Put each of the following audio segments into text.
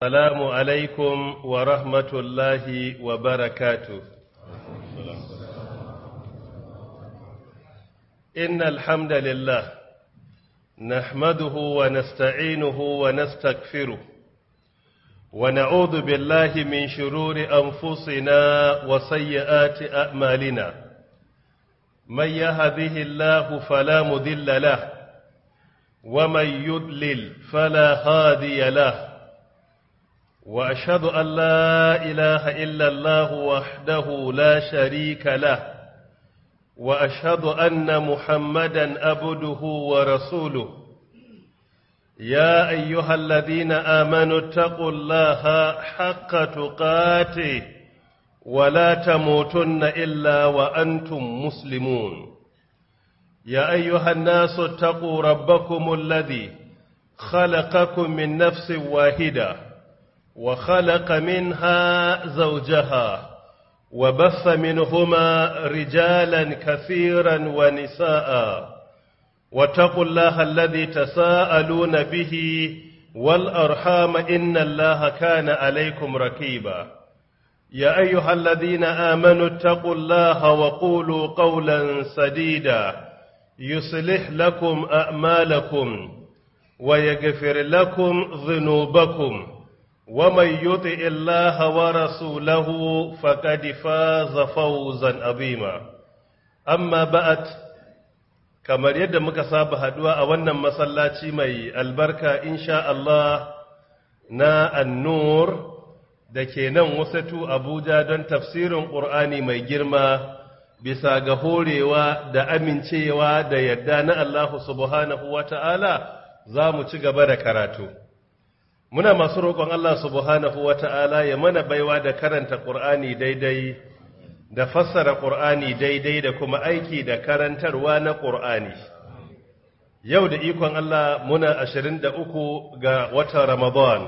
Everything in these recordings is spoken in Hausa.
السلام عليكم ورحمة الله وبركاته إن الحمد لله نحمده ونستعينه ونستغفره ونعوذ بالله من شرور أنفسنا وسيئات أعمالنا من يهده الله فلا مذل له ومن يضلل فلا هادي له واشهد ان لا اله الا الله وحده لا شريك له واشهد ان محمدا عبده ورسوله يا ايها الذين امنوا اتقوا الله حق تقاته ولا تموتن الا وانتم مسلمون يا ايها الناس اتقوا ربكم الذي خلقكم من نفس واحده وخلق منها زوجها وبث منهما رجالا كثيرا ونساء واتقوا الله الذي تساءلون به والأرحام إن الله كان عليكم ركيبا يا أيها الذين آمنوا اتقوا الله وقولوا قولا سديدا يصلح لكم أعمالكم ويغفر لكم ذنوبكم ومن يطع الله ورسوله فقد فاز فوزا عظيما اما بعد kamar yadda muka saba haduwa a wannan masallaci mai albarka insha Allah na annur da ke nan wasatu Abuja don tafsirin Qur'ani mai girma bisa ga horewa da amincewa da yadda na Allah subhanahu wata'ala za mu ci gaba da karatu muna masu roƙon Allah subhanahu wa ta'ala ya mana baiwa da karanta ƙur'ani daidai da fassara ƙur'ani daidai da kuma aiki da karantarwa na ƙur'ani yau da ikon Allah muna ashirin da uku ga watan Ramadan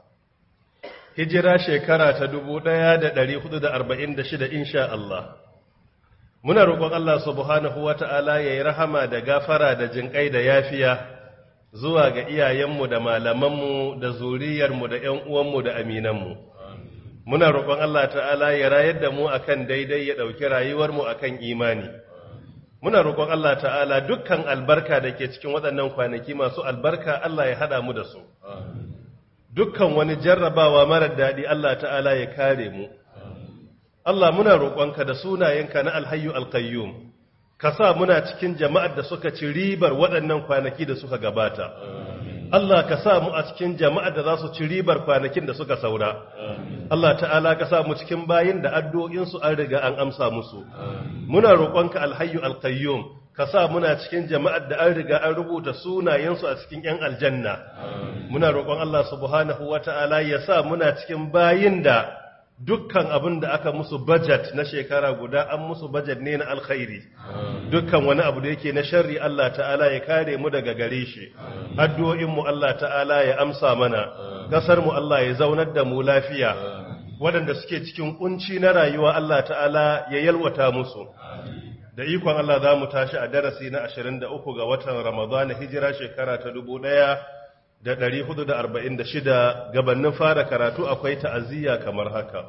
hijira shekara ta dubu ɗaya da ɗari hudu da arba'in da shida insha Allah muna roƙon Allah subhanahu wa ta'ala ya yi rahama da gafara da jinƙai da yafiya zuwa ga iyayenmu da malamanmu da zuriyarmu da ‘yan uwanmu da aminanmu. Muna roƙon Allah ta'ala ya rayar da mu akan daidai ya ɗauki rayuwarmu akan imani. Muna roƙon Allah ta'ala dukkan albarka da ke cikin waɗannan kwanaki masu albarka Allah ya haɗa mu da su. Dukkan wani jarrabawa marar daɗi Allah ta'ala ya kare mu. Allah muna roƙonka da sunayenka na alhayyu alkayyum. ka sa muna cikin jama'ar da suka ci ribar waɗannan kwanaki da suka gabata. Allah ka sa mu a cikin jama'ar da za su ci ribar kwanakin da suka saura. Allah ta'ala ka sa mu cikin bayin da addu'o'insu an riga an amsa musu. Muna roƙonka alhayyu alqayyum ka sa muna cikin jama'ar da an riga an rubuta sunayensu a cikin ‘yan aljanna. Muna roƙon Allah subhanahu wa ta'ala ya sa muna cikin bayin da dukkan abin da aka musu budget na shekara guda an musu budget ne na alkhairi dukkan wani abu da yake na sharri Allah ta'ala ya kare mu daga gare shi addu'o'inmu Allah ta'ala ya amsa mana kasar mu Allah ya zaunar da mu lafiya waɗanda suke cikin kunci na rayuwa Allah ta'ala ya yalwata musu da ikon Allah za mu tashi a darasi na 23 ga watan Ramadan hijira shekara ta 1000 da ɗari hudu da arba'in da shida gabanin fara karatu akwai ta'aziyya kamar haka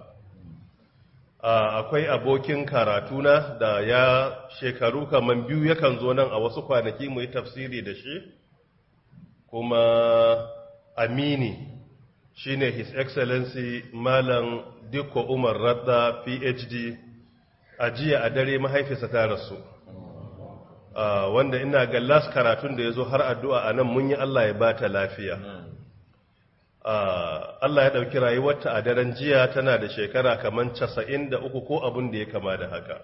akwai abokin karatuna da ya shekaru kamar biyu yakan zo nan a wasu kwanaki mu yi tafsiri da shi kuma amini shine his excellency malam dikko umar radda phd a jiya a dare mahaifisa ta rasu Uh, wanda ina ga las karatun da ya zo har addu'a a nan mun yi Allah ya bata lafiya. Uh, Allah ya ɗauki rayuwarta a daren jiya tana da shekara kamar casa'in da uku ko abin da ya kama da haka.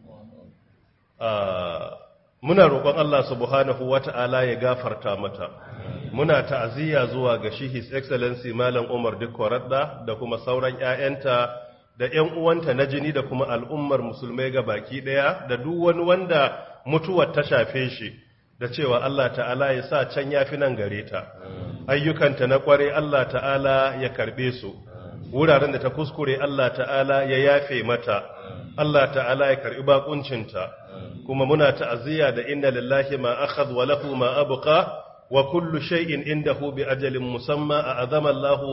Uh, muna roƙon Allah subhanahu wa ta'ala ya gafarta mata. Muna ta'aziyya zuwa ga shi His Excellency Malam Umar Dikwaradda da kuma sauran ‘ya'yanta da ‘yan uwanta na jini da kuma al'ummar musulmai ga baki ɗaya da duk wani wanda mutuwar ta shafe shi da cewa Allah ta'ala ya sa can ya fi nan gare ta ayyukanta na kware Allah ta'ala ya karbe su wuraren da ta kuskure Allah ta'ala ya yafe mata Allah ta'ala ya karbi bakuncinta kuma muna ta'aziyya da inna lillahi ma akhadha wa lahu ma abqa wa kullu shay'in indahu bi ajalin musamma a'azama Allah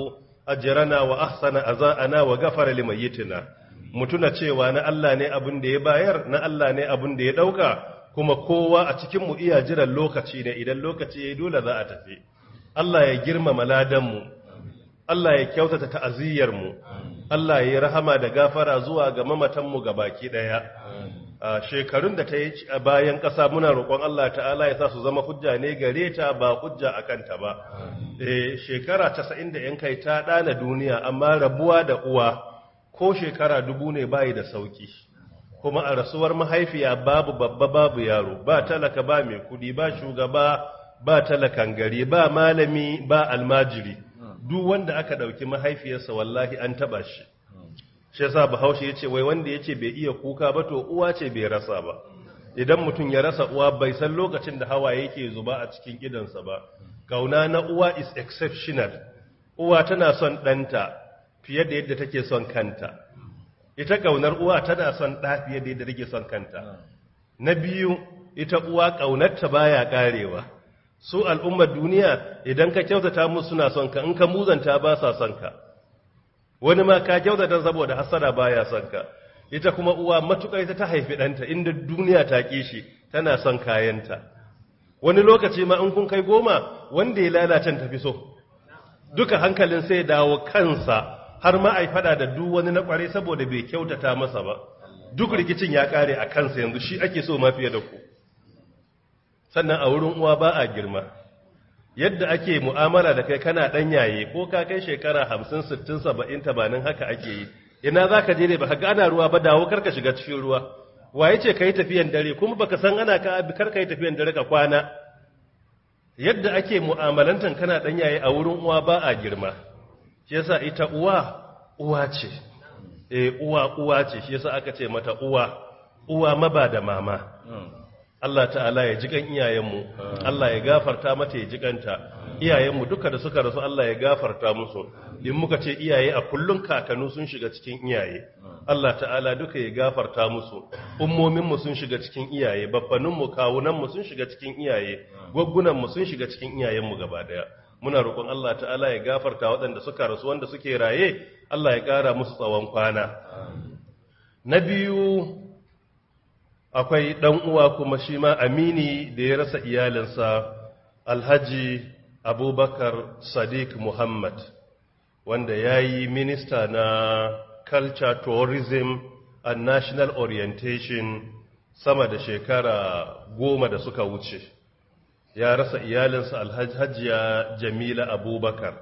ajrana wa ahsana aza'ana wa ghafara limayyitina mutuna cewa na Allah ne abin da ya bayar na Allah ne abin da ya dauka kuma kowa a cikin mu iya jiran lokaci ne idan lokaci yayi dole za a tafi Allah ya girmama ladan mu Allah ya kyautata ta'aziyyar mu Allah ya yi rahama da gafara zuwa ga mamatan mu gabaki daya a shekarun da ta yi a bayan ƙasa muna roƙon Allah ta'ala ya sa su zama hujja ne gare ta ba hujja a kanta ba eh shekara 90 da yan kai ta ɗana duniya amma rabuwa da uwa ko shekara dubu ne bayi da sauki kuma a rasuwar mahaifiya babu babba babu yaro ba talaka ba mai kudi ba shugaba ba talakan gari ba malami ba almajiri duk wanda aka ɗauki mahaifiyarsa wallahi an taɓa shi shi yasa bahaushe yace wai wanda yace bai iya kuka ba to uwa ce bai rasa ba idan mutum ya rasa uwa bai san lokacin da hawaye yake zuba a cikin idansa ba kauna na uwa is exceptional uwa tana son ɗanta fiye da yadda take son kanta ita kaunar uwa tana son ɗa fiye da yadda take son kanta na biyu ita uwa kaunarta baya karewa su al'ummar duniya idan ka kyautata musu suna son ka in ka muzanta ba sa son ka wani ma ka kyautata saboda hasara baya son ka ita kuma uwa matuƙar ita ta haifi ɗanta inda duniya ta ƙi shi tana son kayanta wani lokaci ma in kun kai goma wanda ya lalacen tafi so duka hankalin sai dawo kansa har ma ai fada da duk wani na kware saboda bai kyautata masa ba duk rikicin ya kare a kansa yanzu shi ake so ma fiye da ku sannan a wurin uwa ba a girma yadda ake mu'amala da kai kana yaye ko ka kai shekara hamsin sittin saba'in tabanin haka ake yi ina za ka je ne ba ka gana ruwa ba dawo karka shiga cikin ruwa waye ce ka yi tafiyan dare kuma baka san ana ka abi karka yi tafiyan dare ka kwana yadda ake mu'amalantan kana yaye a wurin uwa ba a girma shi yasa ita uwa uwa ce eh uwa uwa ce shi yasa aka ce mata uwa uwa maba da mama Allah ta'ala ya ji kan iyayenmu Allah ya gafarta mata ya ji kanta iyayenmu duka da suka rasu Allah ya gafarta musu in muka ce iyaye a kullun kakanu sun shiga cikin iyaye Allah ta'ala duka ya gafarta musu ummominmu sun shiga cikin iyaye babbaninmu kawunanmu sun shiga cikin iyaye gwaggунanmu sun shiga cikin iyayenmu gaba daya muna roƙon Allah ta'ala ya gafarta waɗanda suka rasu wanda suke raye Allah ya ƙara musu tsawon kwana na biyu akwai ɗan uwa kuma shi ma amini da ya rasa iyalinsa alhaji abubakar sadiq muhammad wanda ya yi minista na culture tourism and national orientation sama da shekara goma da suka wuce ya rasa iyalinsa alhajiya jamila abubakar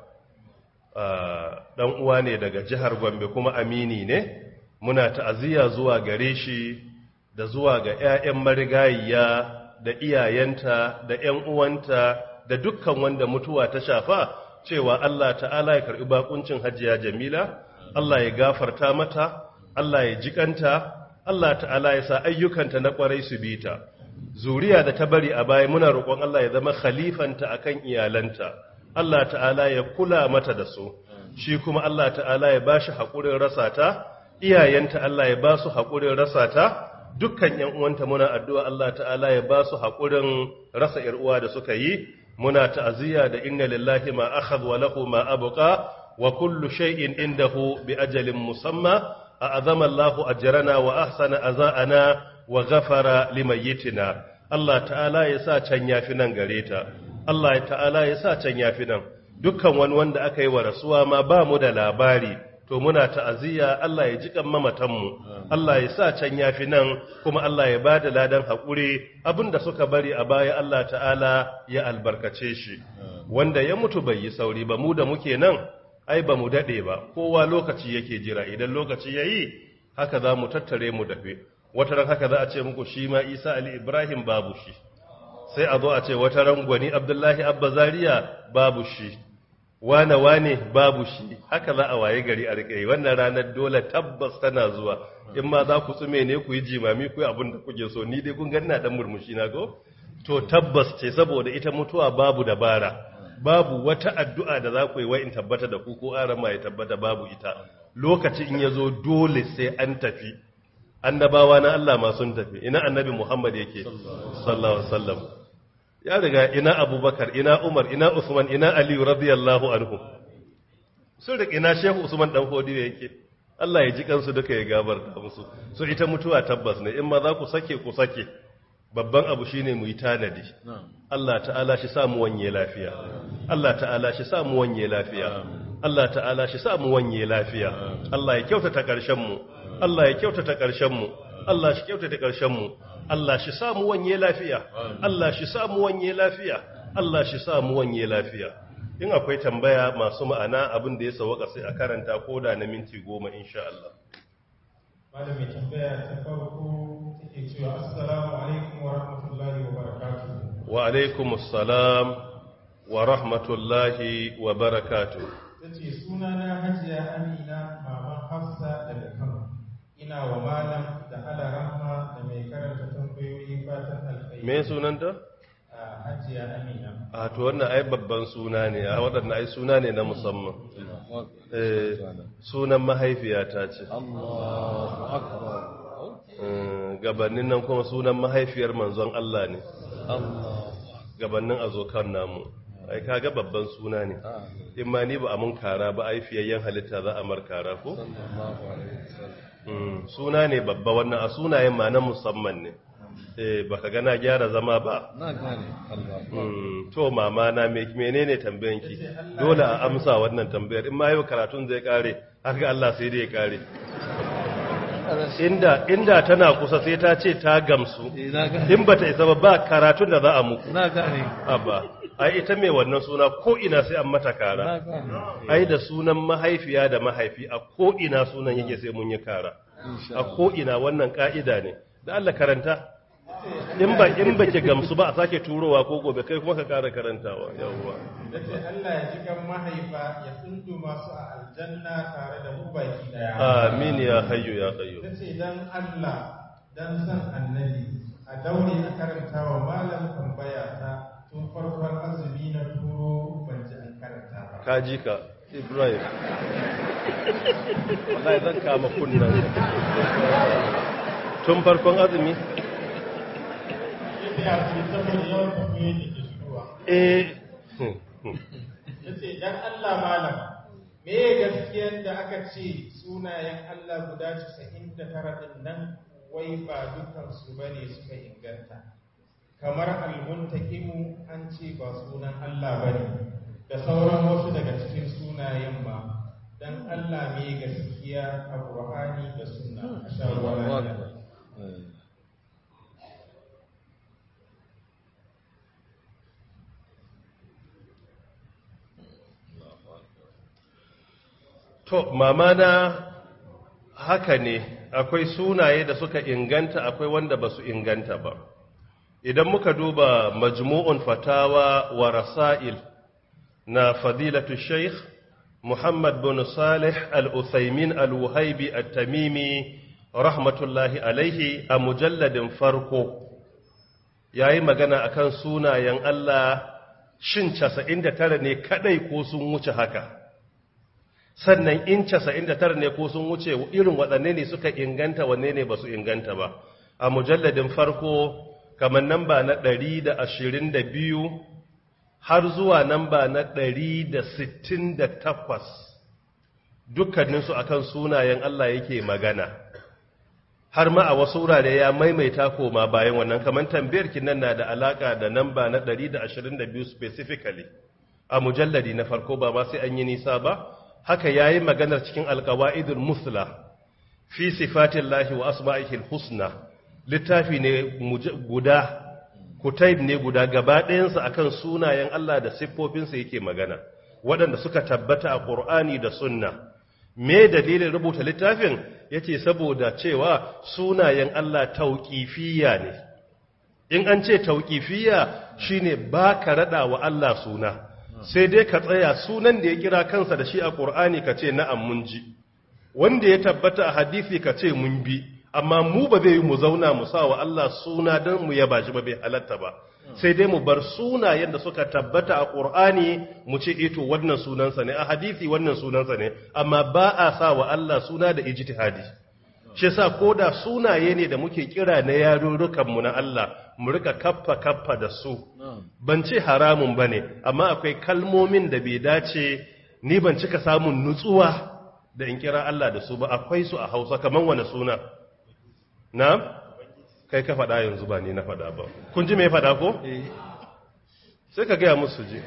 ɗan uwa ne daga jihar gombe kuma amini ne muna ta'aziyya zuwa gare shi da zuwa ga 'ya'yan marigayiya da iyayenta da 'yan uwanta da dukkan wanda mutuwa ta shafa cewa Allah ta'ala ya karɓi bakuncin hajiya jamila Allah ya gafarta mata Allah ya jikanta Allah ta'ala ya sa ayyukanta na kwarai su bi ta zuriya da ta bari a baya muna roƙon Allah ya zama khalifanta akan iyalanta Allah ta'ala ya kula mata da su shi kuma Allah ta'ala ya bashi haƙurin rasa ta iyayenta Allah ya ba su haƙurin rasa ta dukkan ‘yan uwanta muna addu'a Allah ta'ala ya ba su haƙurin rasa uwa da suka yi, muna ta'aziyya da inna lillahi ma akhadha wa lahu ma abuka wa kullu shay'in indahu bi ajalin musamma a azama Allahu ajrana wa ahsana aza'ana wa ghafara limayyitina Allah ta'ala ya sa can yafi nan gare ta Allah ta'ala ya sa can yafi nan dukkan wani wanda aka yi wa rasuwa ma ba mu da labari to muna ta'aziyya Allah ya jikan mamatanmu Allah ya sa can yafi nan kuma Allah ya bada ladan hakuri abinda suka bari a baya Allah ta'ala ya albarkace shi wanda ya mutu bai yi sauri ba mu da muke nan ai ba mu dade ba kowa lokaci yake jira idan lokaci yayi haka za mu tattare mu dafe wata ran haka za a ce muku shi ma Isa Ali Ibrahim babu shi sai a zo a ce wata ran gwani Abdullahi Abba Zaria babu shi wane wane babu shi haka za a waye gari a rikai wannan ranar dole tabbas tana zuwa in ma za ku tsume ne ku yi jimami ku yi abin da kuke so ni dai kun ga ina dan murmushi na go to tabbas ce saboda ita mutuwa babu dabara babu wata addu'a da za ku yi wai in tabbata da ku ko aran ma ya tabbata babu ita lokaci in ya zo dole sai an tafi annabawa na Allah ma sun tafi ina annabi Muhammad yake sallallahu alaihi wasallam ya riga ina abubakar ina umar ina usman ina aliyu radiyallahu anhu sun riƙe na shehu usman dan hodiyo yake Allah ya ji kansu duka ya gabarta musu so ita mutuwa tabbas ne in ma za ku sake ku sake babban abu shine mu yi tanadi Allah ta'ala shi samu wanye lafiya Allah ta'ala shi samu wanye lafiya Allah ta'ala shi samu wanye lafiya Allah ya kyautata ƙarshen mu Allah ya kyautata ƙarshen mu Allah shi kyautata ƙarshen mu Allah shi samu wanye lafiya Allah shi samu wanye lafiya Allah shi samu wanye lafiya in akwai tambaya masu ma'ana abin da ya sawaka sai a karanta koda na minti goma insha Allah malami tambaya ta farko take cewa assalamu alaikum wa rahmatullahi wa barakatuh wa alaikumussalam wa rahmatullahi wa barakatuh tace sunana hajiya amina maman hafsa daga kano ina wa malam da alaramma da mai karanta tambayoyi fatan alkhairi me sunanta a hajiya amina a to wannan ai babban suna ne a waɗannan ai suna ne na musamman eh sunan mahaifiyata ce Allahu akbar Eh, gabanin nan kuma sunan mahaifiyar manzon Allah ne Allah gabanin azokan namu ai kaga babban suna ne in ma ni ba a mun kara ba ai fiyayyen halitta za a mar kara ko sallallahu alaihi wasallam Mm, suna ne babba wannan a sunayen ma na musamman ne eh baka gana gyara zama ba na gane Allah Mm, to mama na me menene tambayanki dole a amsa wannan tambayar in ma yau karatun zai kare haka Allah sai dai ya kare inda inda tana kusa sai ta ce ta gamsu Eh, na gane in bata isa ba ba karatun da za a muku na gane abba ai ita mai wannan suna ko ina sai an mata na kara gane ai da sunan mahaifiya da mahaifi a ko ina sunan yake sai mun yi kara insha a ko ina wannan ka'ida ne da Allah karanta in ba in baki gamsu ba a sake turowa ko gobe kai kuma ka kara karantawa yawwa tace Allah ya ji kan mahaifa ya tsundu masu a aljanna tare da mu baki daya amin ya hayyu ya qayyum tace dan Allah dan san annabi a daure a karanta wa malam tambaya ta tun farkon azumi na turo ban ji an karanta ba ka ji ka Ibrahim wallahi zan kama kunnan tun farkon azumi yadda ya fi saboda yawan tambayoyin da ke shigowa eh yace dan Allah malam me gaskiyar da aka ce sunayen Allah guda 99 din nan wai ba dukan su bane suka inganta kamar al-muntaqimu an ce ba sunan Allah bane da sauran wasu daga cikin sunayen ma dan Allah me gaskiya a Qur'ani da sunna a sha ruwa Allahu lafiya. akbar Eh, To, mama na haka ne, akwai sunaye da suka inganta akwai wanda ba su inganta ba. Idan muka duba majmu'un fatawa wa rasa'il na fadilatu Sheikh Muhammad bin Salih al-Uthaymin al-Wuhaibi al-Tamimi rahmatullahi alaihi a mujalladin farko, ya yi magana akan sunayen Allah shin 99 ne kadai ko sun wuce haka. sannan in casa'in da tara ne ko sun wuce irin waɗanne ne suka inganta wanne ne ba su inganta ba a mujalladin farko kamar namba na ɗari da ashirin da biyu har zuwa namba na ɗari da sittin da takwas dukkaninsu akan sunayen Allah yake magana har ma a wasu wurare ya maimaita koma bayan wannan kamar tambayar nan na da alaka da namba na 122 specifically a mujalladi na farko ba ma sai an yi nisa ba haka yayi maganar cikin alqawaidul musla fi sifatillahi wa asma'ihil husna littafi ne guda kutaib ne guda gaba ɗayansa akan sunayen Allah da siffofinsa yake magana waɗanda suka tabbata a Qur'ani da sunna me dalilin rubuta littafin yace saboda cewa sunayen Allah tauqifiyya ne in an ce tauqifiyya shine ba ka rada wa Allah suna sai dai ka tsaya sunan da ya kira kansa da shi a Qur'ani ka ce na'am mun ji wanda ya tabbata a hadisi ka ce mun bi amma mu ba zai yi mu zauna mu sa wa Allah suna don mu yaba shi ba bai halatta ba sai dai mu bar sunayen da suka tabbata a Qur'ani mu ce ito wannan sunansa ne a hadisi wannan sunansa ne amma ba a sa wa Allah suna da ijtihadi shi yasa koda sunaye ne da muke kira na yarurrukan mu na Allah mu rika kaffa kaffa da su ban ce haramun bane amma akwai kalmomin da bai dace ni ban cika samun nutsuwa da in kira Allah da su ba akwai su a Hausa kaman wani suna na'am kai ka faɗa yanzu ba ni na faɗa ba kun ji me faɗa ko sai ka gaya musu ji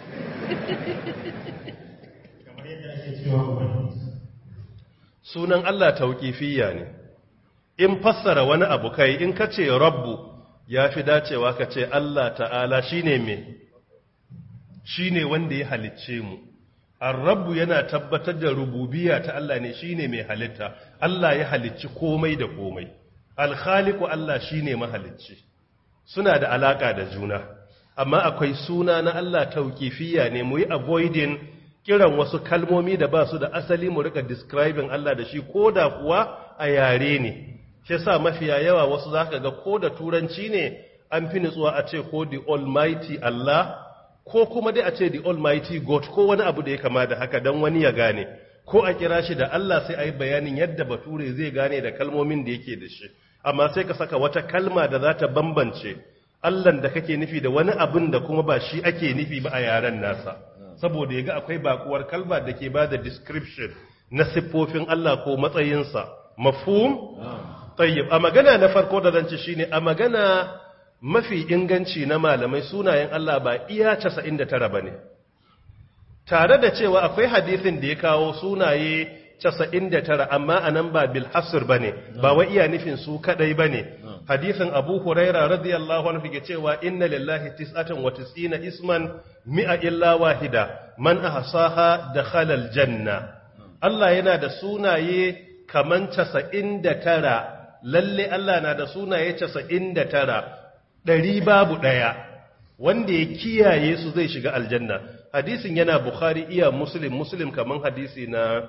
kamar yadda ake cewa ubangiji sunan Allah tauƙifiyya ne in fassara wani abu kai in ka ce rabbu ya fi dacewa ka ce Allah ta'ala shine me shine wanda ya halicce mu ar-rabbu yana tabbatar da rububiyya ta Allah ne shine mai halitta Allah ya halicci komai da komai al-khaliqu Allah shine mahalicci suna da alaka da juna amma akwai suna na Allah tauƙifiyya ne mu yi avoiding kiran wasu kalmomi da ba su da asali mu rika describing Allah da shi ko da kuwa a yare ne shi sa mafiya yawa wasu za ka ga ko da turanci ne an fi nutsuwa a ce ko the almighty Allah ko kuma dai a ce the almighty God ko wani abu da ya kama da haka don wani ya gane ko a kira shi da Allah sai a yi bayanin yadda bature zai gane da kalmomin da yake da shi amma sai ka saka wata kalma da za ta bambance Allahn da kake nufi da wani abin da kuma ba shi ake nufi ba a yaren nasa saboda ya ga akwai bakuwar kalma da ke ba da description na siffofin Allah ko matsayinsa mafhum tayyib a magana na farko da zan ci shine a magana mafi inganci na malamai sunayen Allah ba iya 99 bane tare da cewa akwai hadisin da ya kawo sunaye 99 amma anan ba bil hasr bane ba wai iya nufin su kadai bane hadisin Abu Huraira radiyallahu anhu ke cewa inna lillahi tis'atan wa tis'ina isman mi'a illa wahida man ahsaha dakhala aljanna Allah yana da sunaye kaman 99 lalle Allah na da sunaye 99 ɗari babu ɗaya wanda ya kiyaye su zai shiga aljanna hadisin yana bukhari iya muslim muslim kaman hadisi na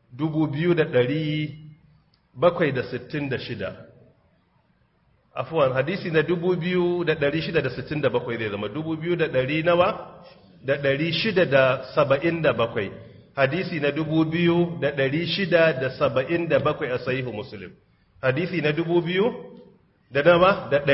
2766 afuwan hadisi na 2667 zai zama 2200 nawa da 677 hadisi na 2677 a sahihu muslim hadisi na 2000 da nawa da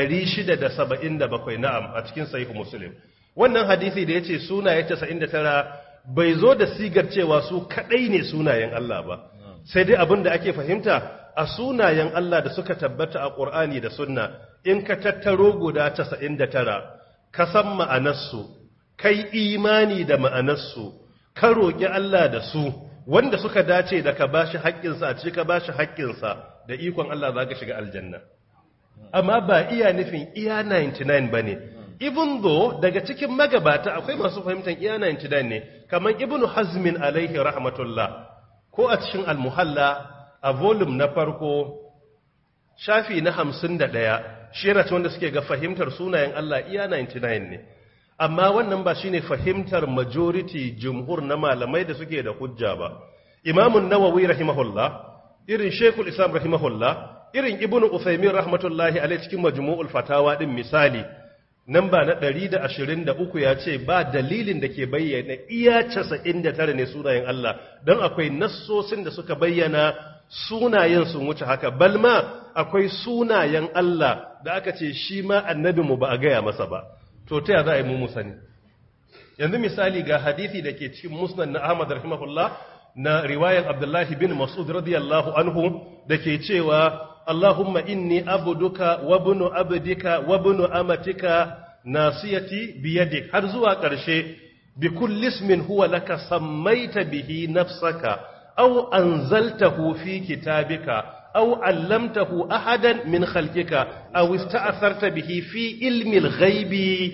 677 na'am a cikin sahihu muslim wannan hadisi da yace sunaye 99 bai zo da sigar cewa su kadai ne sunayen Allah ba sai dai abin da ake fahimta a sunayen Allah da suka tabbata a Qur'ani da Sunna in ka tattaro guda 99 ka san ma'anarsu kai imani da ma'anarsu ka roƙi Allah da su wanda suka dace da ka bashi haƙƙinsa a cika bashi haƙƙinsa da ikon Allah za ka shiga aljanna amma ba iya nufin iya 99 ba ne even though daga cikin magabata akwai masu fahimtar iya 99 ne kamar ibnu hazmin alaihi rahmatullah ko a cikin almuhalla a volume na farko shafi na 51 shi yana ci wanda suke ga fahimtar sunayen Allah iya 99 ne amma wannan ba shine fahimtar majority jumhur na malamai da suke da hujja ba imamun nawawi rahimahullah irin shekul islam rahimahullah irin ibnu usaimin rahmatullahi alaihi cikin majmu'ul fatawa din misali namba na 123 ya ce ba dalilin da ke bayyana iya 99 ne sunayen Allah don akwai nassosin da suka bayyana sunayen sun wuce haka balma akwai sunayen Allah da aka ce shi ma annabinmu ba a gaya masa ba to ta ya za a yi mu sani yanzu misali ga hadisi da ke cikin musnad na Ahmad rahimahullah na riwayan Abdullahi bin Mas'ud radiyallahu anhu da ke cewa Allahumma inni abuduka wa bunu abdika wa bunu amatika nasiyati biyadik har zuwa ƙarshe bi kulli ismin huwa laka sammaita bihi nafsaka aw anzaltahu fi kitabika aw allamtahu ahadan min khalqika aw ista'tharta bihi fi ilmi al-ghaibi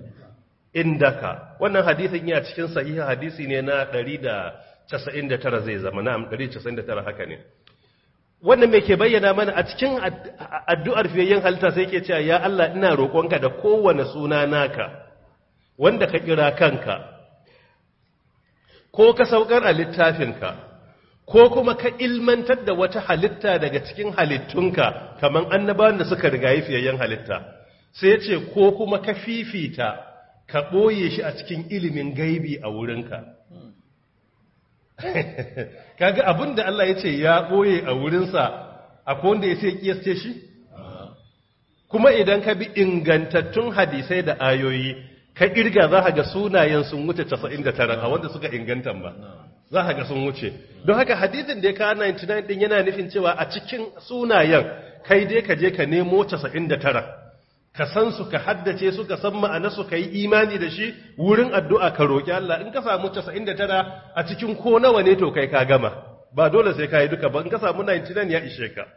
indaka wannan hadisin yana cikin sahihi hadisi ne na 199 zai zama na'am 199 haka ne wannan me ke bayyana mana a cikin addu'ar fiyayyen halitta sai ke cewa ya Allah ina roƙonka da kowane suna naka wanda ka kira kanka ko ka saukar a littafinka ko kuma ka ilmantar da wata halitta daga cikin halittunka kamar annabawan da suka rigayi fiyayyen halitta sai ya ce ko kuma ka fifita ka ɓoye shi a cikin ilimin gaibi a wurinka kaga abin da Allah ya ce ya ɓoye a wurinsa akwai wanda ya sai kiyasce shi kuma idan ka bi ingantattun hadisai da ayoyi ka irga za ga sunayen sun wuce 99 a wanda suka inganta ba za ka ga sun wuce don haka hadisin da ya kawo 99 din yana nufin cewa a cikin sunayen kai dai ka je ka nemo 99 ka san su ka haddace su ka san ma'ana su ka yi imani da shi wurin addu'a ka roƙi Allah in ka samu 99 a cikin ko nawa ne to kai ka gama ba dole sai ka yi duka ba in ka samu 99 ya ishe ka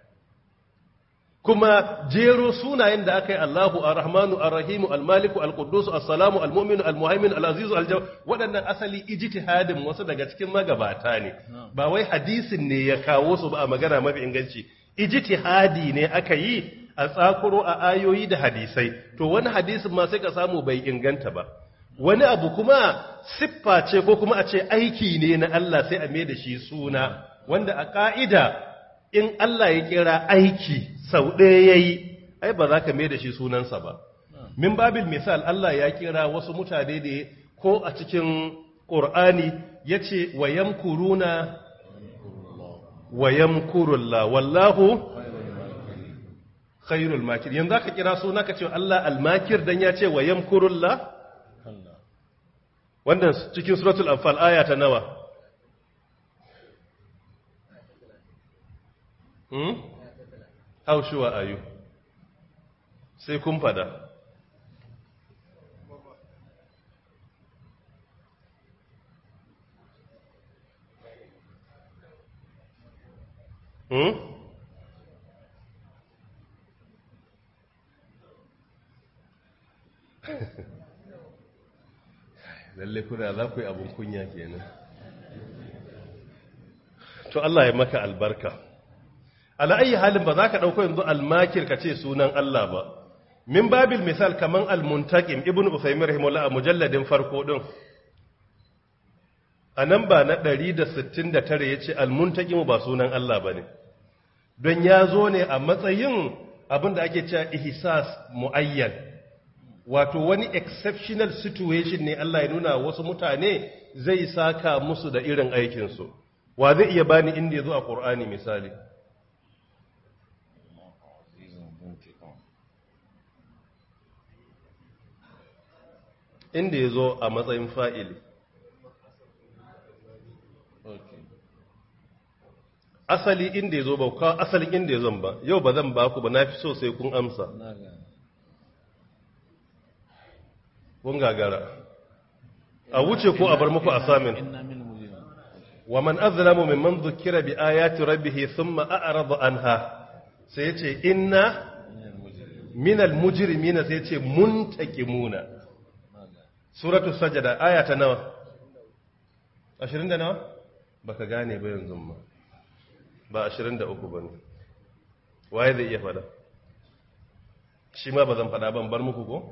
kuma jero sunayen da aka yi Allahu Ar-Rahmanu Ar-Rahimu Al-Maliku Al-Quddus As-Salamu Al-Mu'minu Al-Muhaimin Al-Azizu Al-Jawad waɗannan asali ijtihadin wasu daga cikin magabata ne ba wai hadisin ne ya kawo su ba a magana mafi inganci ijtihadi ne aka yi a tsakuro a ayoyi da hadisai to wani hadisin ma sai ka samu bai inganta ba wani abu kuma siffa ce ko kuma a ce aiki ne na Allah sai a mai da shi suna wanda a ka'ida in Allah ya kira aiki sau ɗaya ya yi, ai ba za ka mai da shi sunansa ba. Min babil misal Allah ya kira wasu mutane da ko a cikin ƙur'ani ya ce wa yamkuruna wa yamkurulla wallahu khairul makir yanzu aka kira suna ka ce Allah almakir dan ya ce wa yamkurulla wannan cikin suratul anfal aya ta nawa Hmm? How sure are you? Sai kun fada. Hmm? Lalle kuna za ku yi abin kunya kenan. To Allah ya maka albarka. ala ayi halin ba za ka ɗauko yanzu almakir ka ce sunan Allah ba min babil misal kaman almuntakim ibn usaymin rahimahullah a mujalladin farko din a nan ba na 169 yace almuntakim ba sunan Allah bane don ya zo ne a matsayin abin da ake cewa ihsas muayyan wato wani exceptional situation ne Allah ya nuna wasu mutane zai saka musu da irin aikinsu wa zai iya bani inda ya zo a Qur'ani misali inda ya zo a matsayin fa'ili. Asali inda ya zo ba, kawo asalin inda ya zon ba, yau ba zan ba ku ba na fi so sai kun amsa. Kun gagara. A wuce ko a bar muku a samin. Wa man azlamu mimman zukira bi ayati rabbihi thumma a'rada anha sai ya ce inna minal mujrimina sai ya ce muntaqimuna suratul sajada aya ta nawa 20 da nawa baka gane ba yanzu ma ba 23 bane waye zai iya fada shi ma bazan fada ban bar muku ko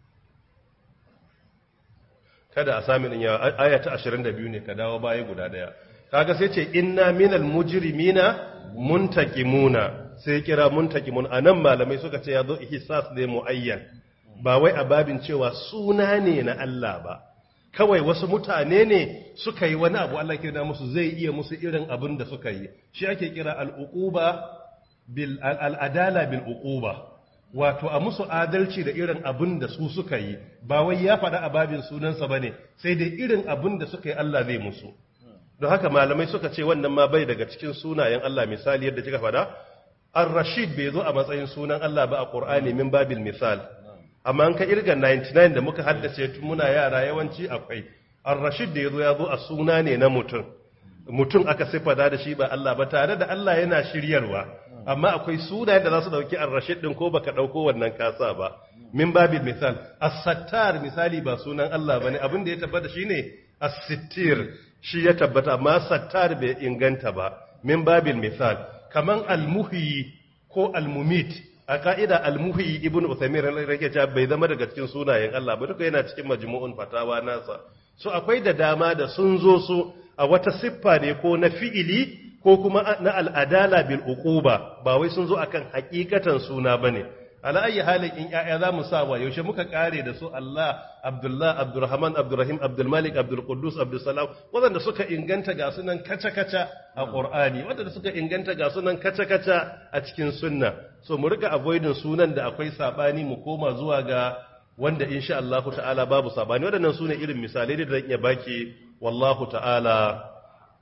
kada a sami din yawa aya ta 22 ne ka dawo baya guda daya kaga sai ce inna minal mujrimina muntakimuna sai kira muntakimun anan malamai suka ce ya zo ihsas ne muayyan ba wai a babin cewa suna ne na Allah ba kawai wasu mutane ne suka yi wani abu Allah kira musu zai iya musu irin abin da suka yi shi ake kira al'uquba bil al'adala bil uquba wato a musu adalci da irin abin da su suka yi ba wai ya faɗa a babin sunansa bane sai dai irin abin da suka yi Allah zai musu don haka malamai suka ce wannan ma bai daga cikin sunayen Allah misali yadda kika faɗa ar-rashid bai zo a matsayin sunan Allah ba a Qur'ani min babil misal amma an ka irga 99 da muka haddace tun muna yara yawanci akwai ar-rashid da yazo ya zo a suna ne na mutum mutum aka sifada da shi ba Allah ba tare da Allah yana shiryarwa amma akwai sunayen da za su dauki ar-rashid din ko baka dauko wannan kasa ba min babil misal as-sattar misali ba sunan Allah bane abin da ya tabbata shine as-sittir shi ya tabbata amma sattar bai inganta ba min babil misal kaman al-muhyi ko al-mumit a ka'ida al-muhyi ibn Uthaymeen rake cewa bai zama daga cikin sunayen Allah ba duka yana cikin majmu'un fatawa nasa so akwai da dama da sun zo su a wata siffa ne ko na fi'ili ko kuma na al'adala bil uquba ba wai sun zo akan hakikatan suna bane ala ayi halin in ya'ya za mu sa wa yaushe muka kare da su Allah Abdullah Abdurrahman Abdurrahim Abdulmalik Abdul Quddus Abdul Salam wanda suka inganta ga sunan kaca-kaca a Qur'ani wanda suka inganta ga sunan kaca-kaca a cikin sunna so mu rika avoiding sunan da akwai sabani mu koma zuwa ga wanda insha Allah ta'ala babu sabani wadannan sune irin misalai da zan iya baki wallahu ta'ala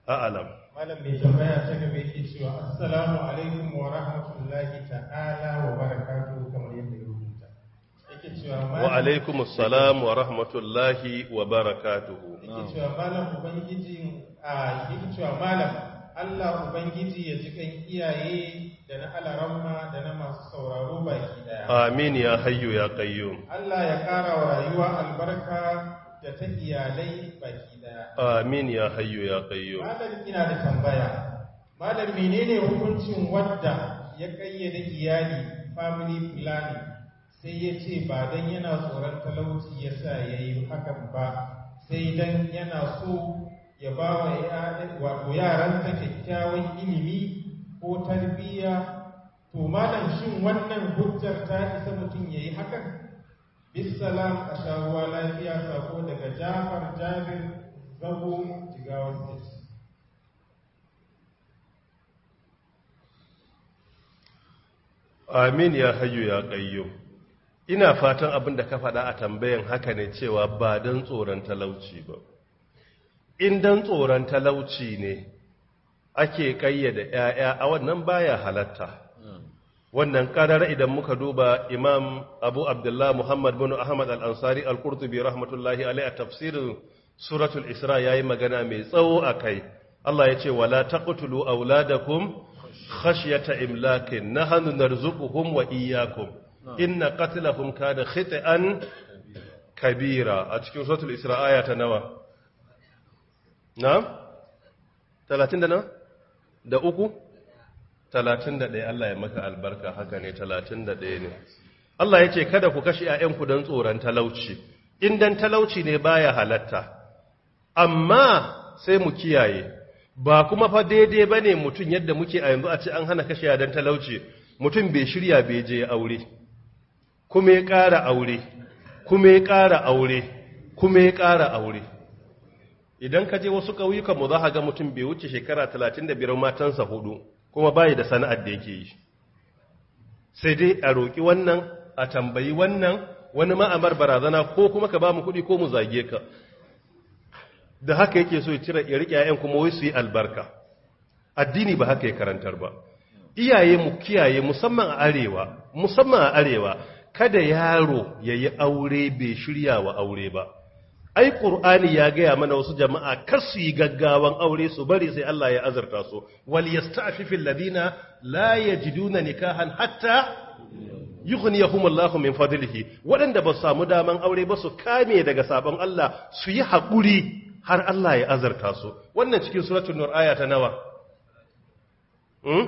a'lam malam mai tambaya ta gaba yake cewa assalamu alaikum wa rahmatullahi ta'ala wa barakatuhu kamar yadda ya rubuta yake cewa wa malam alaikum assalam wa rahmatullahi wa barakatuhu yake cewa malam ubangiji a yake cewa malam Allah ubangiji ya ji kan iyaye da na alaramma da na masu sauraro baki daya amin ya hayyu ya qayyum Allah ya kara wa rayuwa albarka da ta iyalai baki daya amin ya hayyu ya qayyum Malam ina da tambaya. Malam menene hukuncin wadda ya kayyade iyali family planning sai ya ce ba dan yana tsoron talauci ya sa ya yi hakan ba sai dan yana so ya ba wa ya- wato yaransa kyakkyawan ilimi ko tarbiyya to malam shin wannan hujjar ta isa mutum ya yi hakan bisalam a sha ruwa lafiya sako daga jafar jabir zago jigawa state amin ya hayyu ya qayyum ina fatan abin da ka faɗa a tambayan haka ne cewa ba dan tsoron talauci ba in dan tsoron talauci ne ake kayyade ƴaƴa a wannan baya halatta wannan kadar idan muka duba imam abu abdullah muhammad bin ahmad al-ansari al-qurtubi rahmatullahi alaihi a tafsirin suratul isra yayi magana mai tsawo akai Allah ya ce wala taqtulu auladakum khashyata imlakin nahnu narzuquhum wa iyyakum inna qatlahum kana khit'an kabira a cikin suratul isra aya ta nawa na'am 30 da nawa da uku talatin da ɗaya Allah ya maka albarka haka ne talatin da ɗaya ne Allah ya ce kada ku kashe ‘ya'yanku don tsoron talauci in dan talauci ne baya halatta amma sai mu kiyaye ba kuma fa daidai ba ne mutum yadda muke a yanzu a ce an hana kashe don talauci mutum bai shirya bai je aure kuma ya ƙara aure kuma ya ƙara aure kuma ya ƙara aure idan ka je wasu ƙauyukanmu za ka ga mutum bai wuce shekara talatin da biyar matansa hudu kuma bayi da sana'ar da yake yi sai dai a roƙi wannan a tambayi wannan wani ma'amar barazana ko kuma ka ba mu kuɗi ko mu zage ka da haka yake so ya cire ya riƙe ‘ya'yan kuma wai su yi albarka addini ba haka ya karantar ba iyaye mu kiyaye musamman a arewa musamman a arewa kada yaro ya yi aure bai shirya wa aure ba ai qur'ani ya gaya mana wasu jama'a kar su yi gaggawan aure su bari sai Allah ya azarta su wal yasta'fifil ladina la yajiduna nikahan hatta yughniyahum Allahu min fadlihi waɗanda ba su samu daman aure ba su kame daga sabon Allah su yi haƙuri har Allah ya azarta su wannan cikin suratul nur aya ta nawa hmm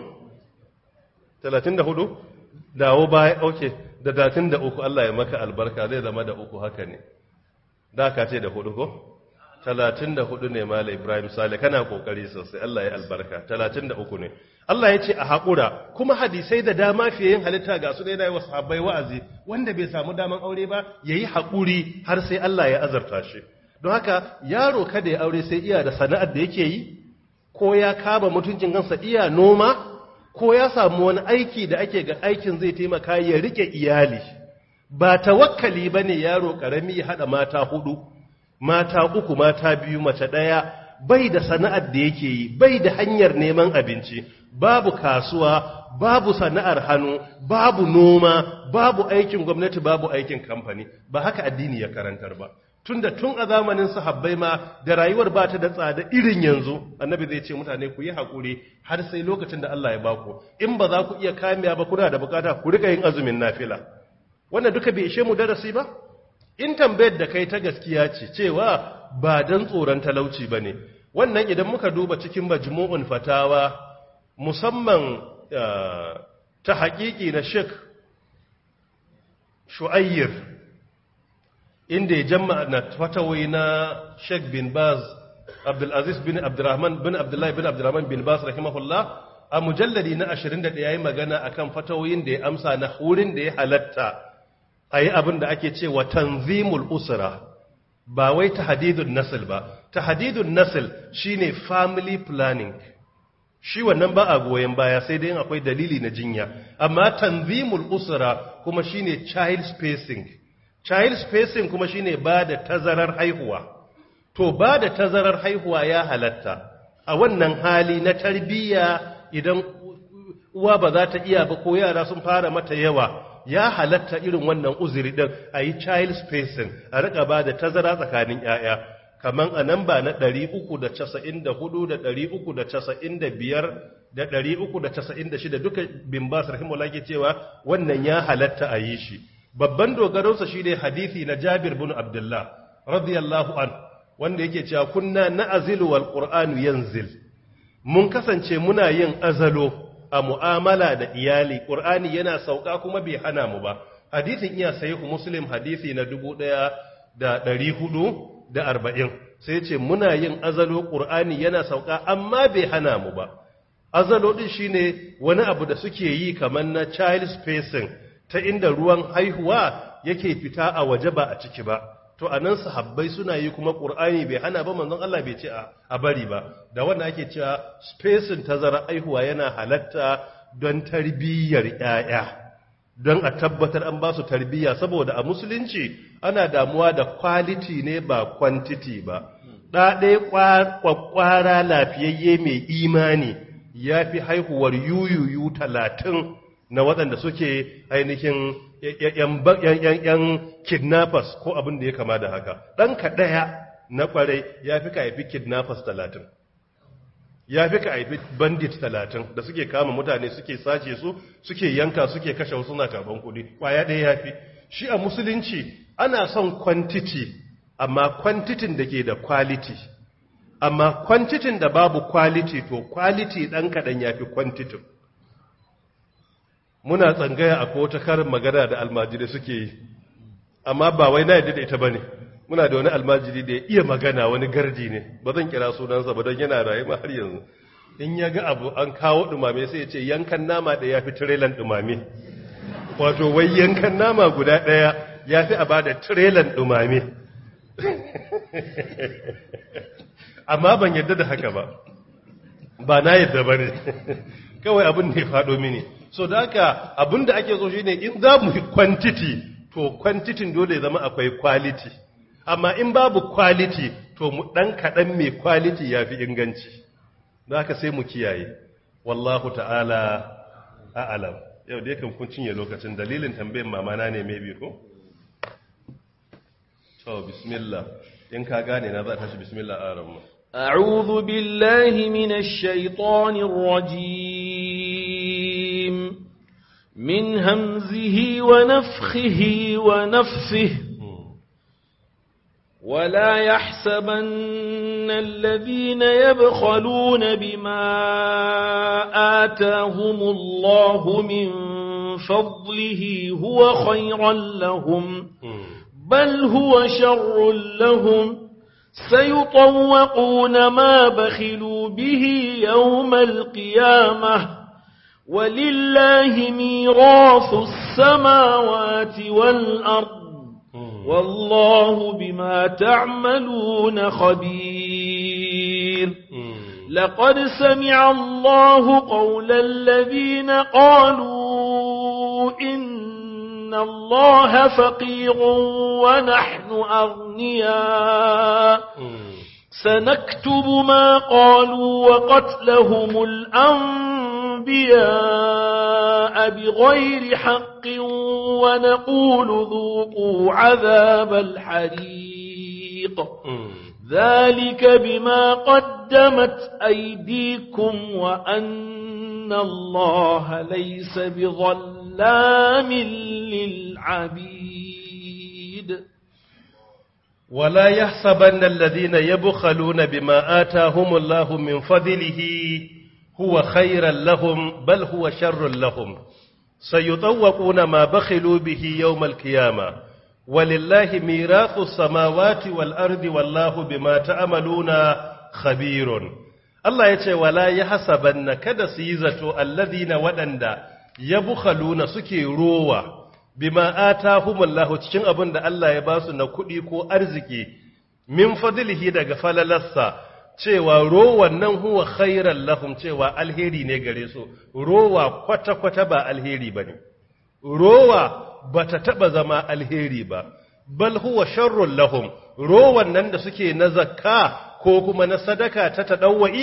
34 dawo baya okay da 33 Allah ya maka albarka zai zama da uku haka ne da ka ce da hudu ko? talatin da hudu ne mala ibrahim sale kana kokari sosai Allah ya albarka talatin da uku ne Allah ya ce a haƙura kuma hadisai da dama fiye yin halitta ga su da yana wasu habbai wa'azi wanda bai samu daman aure ba ya yi haƙuri har sai Allah ya azarta shi don haka yaro kada ya aure sai iya da sana'ar da yake yi ko ya kaba mutuncin kansa iya noma ko ya samu wani aiki da ake ga aikin zai taimaka ya rike iyali ba tawakkali ba ne yaro ƙarami ya haɗa mata hudu mata uku mata biyu mace ɗaya bai da sana'ar da yake yi bai da hanyar neman abinci babu kasuwa babu sana'ar hannu babu noma babu aikin gwamnati babu aikin kamfani ba haka addini ya karantar ba tunda tun a zamanin sahabbai ma da rayuwar ba ta da tsada irin yanzu annabi zai ce mutane ku yi haƙuri har sai lokacin da Allah ya baku in ba za ku iya kamiya ba kuna da bukata ku rika yin azumin nafila wannan duka bai ishe mu darasi ba in tambayar da kai ta gaskiya ce cewa ba dan tsoron talauci ba ne wannan idan muka duba cikin majmu'un fatawa musamman ta haƙiƙi na shek shu'ayyir inda ya jama na fatawai na shek bin baz abdulaziz bin abdurrahman bin abdullahi bin abdurrahman bin baz rahimahullah a mujalladi na 21 ya yi magana akan fatawoyin da ya amsa na wurin da ya halatta a yi abin da ake ce wa tanzimul usra ba wai tahdidun nasl ba tahdidun nasl shine family planning shi wannan ba a goyen baya sai dai akwai dalili na jinya amma tanzimul usra kuma shine child spacing child spacing kuma shine ba da tazarar haihuwa to ba da tazarar haihuwa ya halatta a wannan hali na tarbiyya idan uwa ba za ta iya ba ko yara sun fara mata yawa ya halatta irin wannan uzuri din a yi child spacing a rika ba da tazara tsakanin 'ya'ya kaman a nan ba na 394 da 395 da 396 duka bin bas rahimahullah ke cewa wannan ya halatta a yi shi babban dogaronsa shi ne hadithi na jabir bin abdullah radiyallahu an wanda yake cewa kunna na azilu wal qur'anu yanzil mun kasance muna yin azalo a mu'amala da iyali qur'ani yana sauka kuma bai hana mu ba hadithin iya sahihu muslim hadithi na 1440 sai ce muna yin azalo qur'ani yana sauka amma bai hana mu ba azalo din shine wani abu da suke yi kamar na child spacing ta inda ruwan haihuwa yake fita a waje ba a ciki ba to anan sahabbai suna yi kuma qur'ani bai hana ba manzon Allah bai ce a bari ba da wanda ake cewa spacing tazara haihuwa yana halatta don tarbiyyar yaya don a tabbatar an ba su tarbiyya saboda a musulunci ana damuwa da quality ne ba quantity ba ɗaɗe kwakwara lafiyayye mai imani ya fi haihuwar yuyuyu talatin na waɗanda suke ainihin ‘yan kidnappers ko abin da ya kama da haka ɗanka ɗaya na ƙwarai ya fi ka haifi kidnappers talatin ya fi ka haifi bandit talatin da suke kama mutane suke sace su suke yanka suke kashe wasu na karban kuɗi ƙwaya ɗaya ya fi shi a musulunci ana son quantity amma kwantitin da ke da quality amma kwantitin da babu quality to quality ɗan kaɗan ya fi kwantitin muna tsangaya a wata karin magana da almajiri suke yi amma ba wai na yadda da ita ba ne muna da wani almajiri da ya iya magana wani gardi ne ba zan kira sunansa ba don yana rayu ma har yanzu in ya ga abu an kawo ɗumame sai ya ce yankan nama da ya fi tirelan ɗumame wato wai yankan nama guda ɗaya ya fi a ba da tirelan ɗumame amma ban yadda da haka ba ba na yadda ba ne kawai abin da ya faɗo mini so da haka abin da ake so shi ne in za mu yi kwantiti to kwantitin dole ya zama akwai quality amma in babu quality to mu ɗan kaɗan mai quality ya fi inganci da haka sai mu kiyaye wallahu ta'ala a'alam yau dai kan kun cinye lokacin dalilin tambayin mamana ne maybe ko to bismillah in ka gane na za ta shi bismillah a ramu أعوذ بالله من الشيطان الرجيم من همزه ونفخه ونفثه ولا يحسبن الذين يبخلون بما آتاهم الله من فضله هو خيرا لهم بل هو شر لهم سيطوقون ما بخلوا به يوم القيامة ولله ميراث السماوات والأرض والله بما تعملون خبير لقد سمع الله قول الذين قالوا إن الله فقير ونحن أغنياء سنكتب ما قالوا وقتلهم الأنبياء بغير حق ونقول ذوقوا عذاب الحريق ذلك بما قدمت أيديكم وأن الله ليس بظلام للعبيد ولا يحسبن الذين يبخلون بما آتاهم الله من فضله هو خيرا لهم بل هو شر لهم سيطوقون ما بخلوا به يوم القيامة ولله ميراث السماوات والأرض والله بما تعملون خبير الله يتي ولا يحسبن كذا سيزة الذين ودند يبخلون سكي روى bima atahumullahu cikin abin da Allah ya ba su na kuɗi ko arziki min fadlihi daga falalarsa cewa rowan nan huwa khairan lahum cewa alheri ne gare su rowa kwata-kwata ba alheri bane rowa bata taba zama alheri ba bal huwa sharrun lahum rowan nan da suke na zakka ko kuma na sadaka ta tadawwi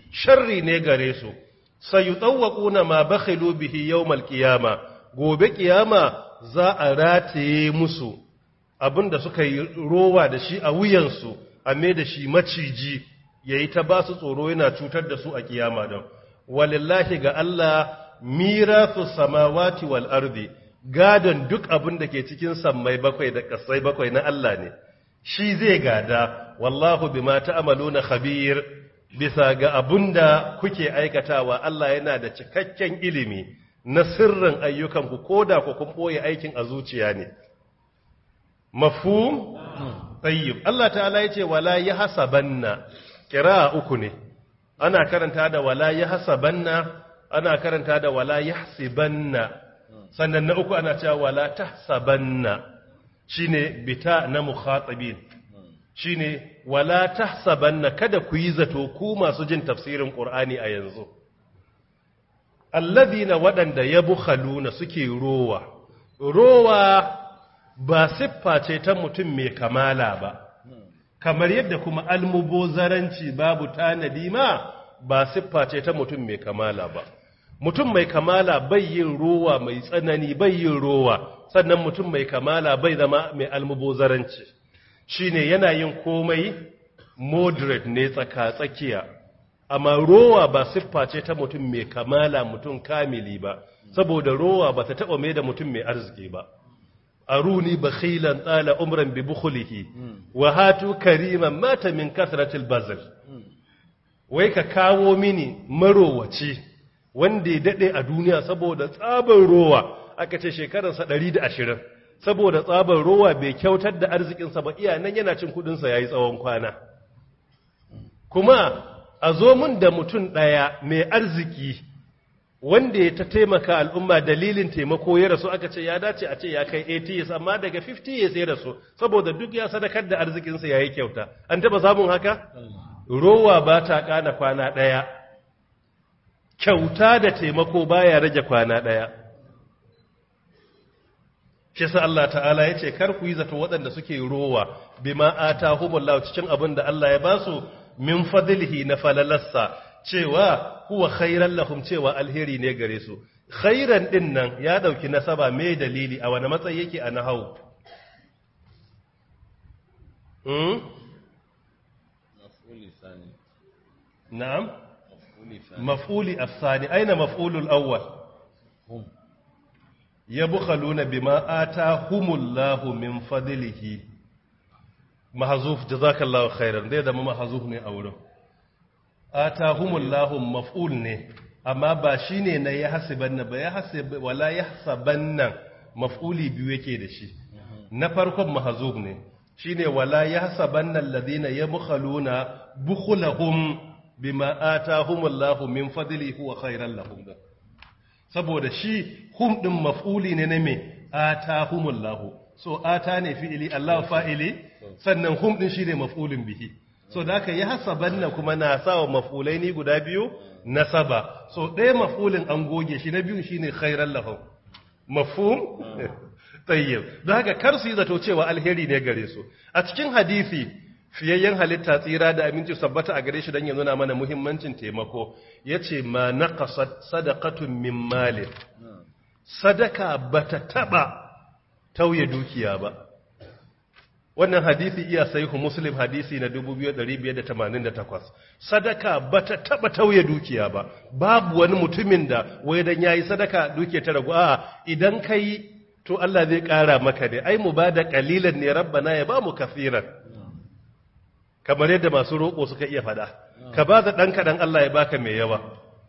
sharri ne gare su sayutawwaquna ma bakhilu bihi yawmal qiyama gobe kiyama za a rataye musu abinda suka yi rowa da shi a wuyansu a me da shi maciji yayi ta ba su tsoro yana cutar da su a kiyama don walillahi ga Allah mirathu samawati wal ardi gadon duk abin da ke cikin sammai bakwai da kasai bakwai na Allah ne shi zai gada wallahu bima ta'maluna khabir bisa ga abunda kuke aikatawa Allah yana da cikakken ilimi na sirrin ayyukanku koda ku kun boye aikin a zuciya ne mafhum tayyib Allah ta'ala yace wala yahsabanna qira'a uku ne ana karanta da wala yahsabanna ana karanta da wala yahsibanna sannan na uku ana cewa wala tahsabanna shine bita na mukhatabin shine wala tahsabanna kada ku yi zato ku masu jin tafsirin qur'ani a yanzu alladhina wadanda yabkhaluna suke rowa rowa ba siffa ce ta mutum mai kamala ba kamar yadda kuma almubozaranci babu tanadi ma ba siffa ce ta mutum mai kamala ba mutum mai kamala bai yin rowa mai tsanani bai yin rowa sannan mutum mai kamala bai zama mai almubozaranci shine yana yin komai moderate ne tsaka-tsakiya amma rowa ba siffa ce ta mutum mai kamala mutum kamili ba saboda rowa ba ta taɓa mai da mutum mai arziki ba aruni bakhilan tsala umran bi bukhulihi wa hatu kariman mata min kasratil bazl wai ka kawo mini marowaci wanda ya dade a duniya saboda tsabar rowa aka ce shekararsa 120 saboda tsabar rowa bai kyautar da arzikinsa ba iya nan yana cin kudinsa yayi tsawon kwana kuma a zo mun da mutum daya mai arziki wanda ya ta taimaka al'umma dalilin taimako ya rasu aka ce ya dace a ce ya kai 80 years amma daga 50 years ya rasu saboda duk ya sadakar da arzikinsa ya yi kyauta an taba samun haka? rowa ba ta kana kwana ɗaya kyauta da taimako baya rage kwana ɗaya shi sa Allah ta'ala ya ce kar ku yi zato waɗanda suke rowa bima atahumullahu cikin abin da Allah ya basu min fadlihi na falalarsa cewa huwa khairan lahum cewa alheri ne gare su khairan din nan ya dauki nasaba me dalili a wani matsayi yake a nahau hmm maf'uli sani na'am maf'uli sani maf'uli as-sani aina maf'ulul awwal hum yabkhaluna bima atahumullahu min fadlihi mahzuf jazakallahu khairan dai da mahzuf ne a wurin atahumullahu maf'ul ne amma ba shine na ya hasibanna ba ya hasib wala yahsabanna maf'uli biyu yake da shi na farkon mahzuf ne shine wala yahsabanna alladhina yabkhaluna bukhulahum bima atahumullahu min fadlihi huwa khairan lahum saboda shi hum din maf'uli ne na me atahumullahu so ata ne fi'ili Allah fa'ili sannan hum din shine maf'ulun bihi so da aka yi hasabanna kuma na sawa maf'ulai ni guda biyu nasaba so ɗaya maf'ulin an goge shi na biyu shine khairan lahum mafhum tayyib don haka kar su yi zato cewa alheri ne gare su a cikin hadisi fiyayyen halitta tsira da aminci sabbata a gare shi don ya nuna mana muhimmancin taimako yace ma naqasat sadaqatun min malin sadaka bata taba tauye dukiya ba wannan hadisi iya sahihu muslim hadisi na 2588 sadaka bata taba tauye dukiya ba babu wani mutumin da wai dan yayi sadaka dukiya ta ragu a idan kai to Allah zai kara maka ne ai mu bada qalilan ne rabbana ya ba mu kafiran kamar yadda masu roƙo suka iya fada ka ba da dan kadan Allah ya baka mai yawa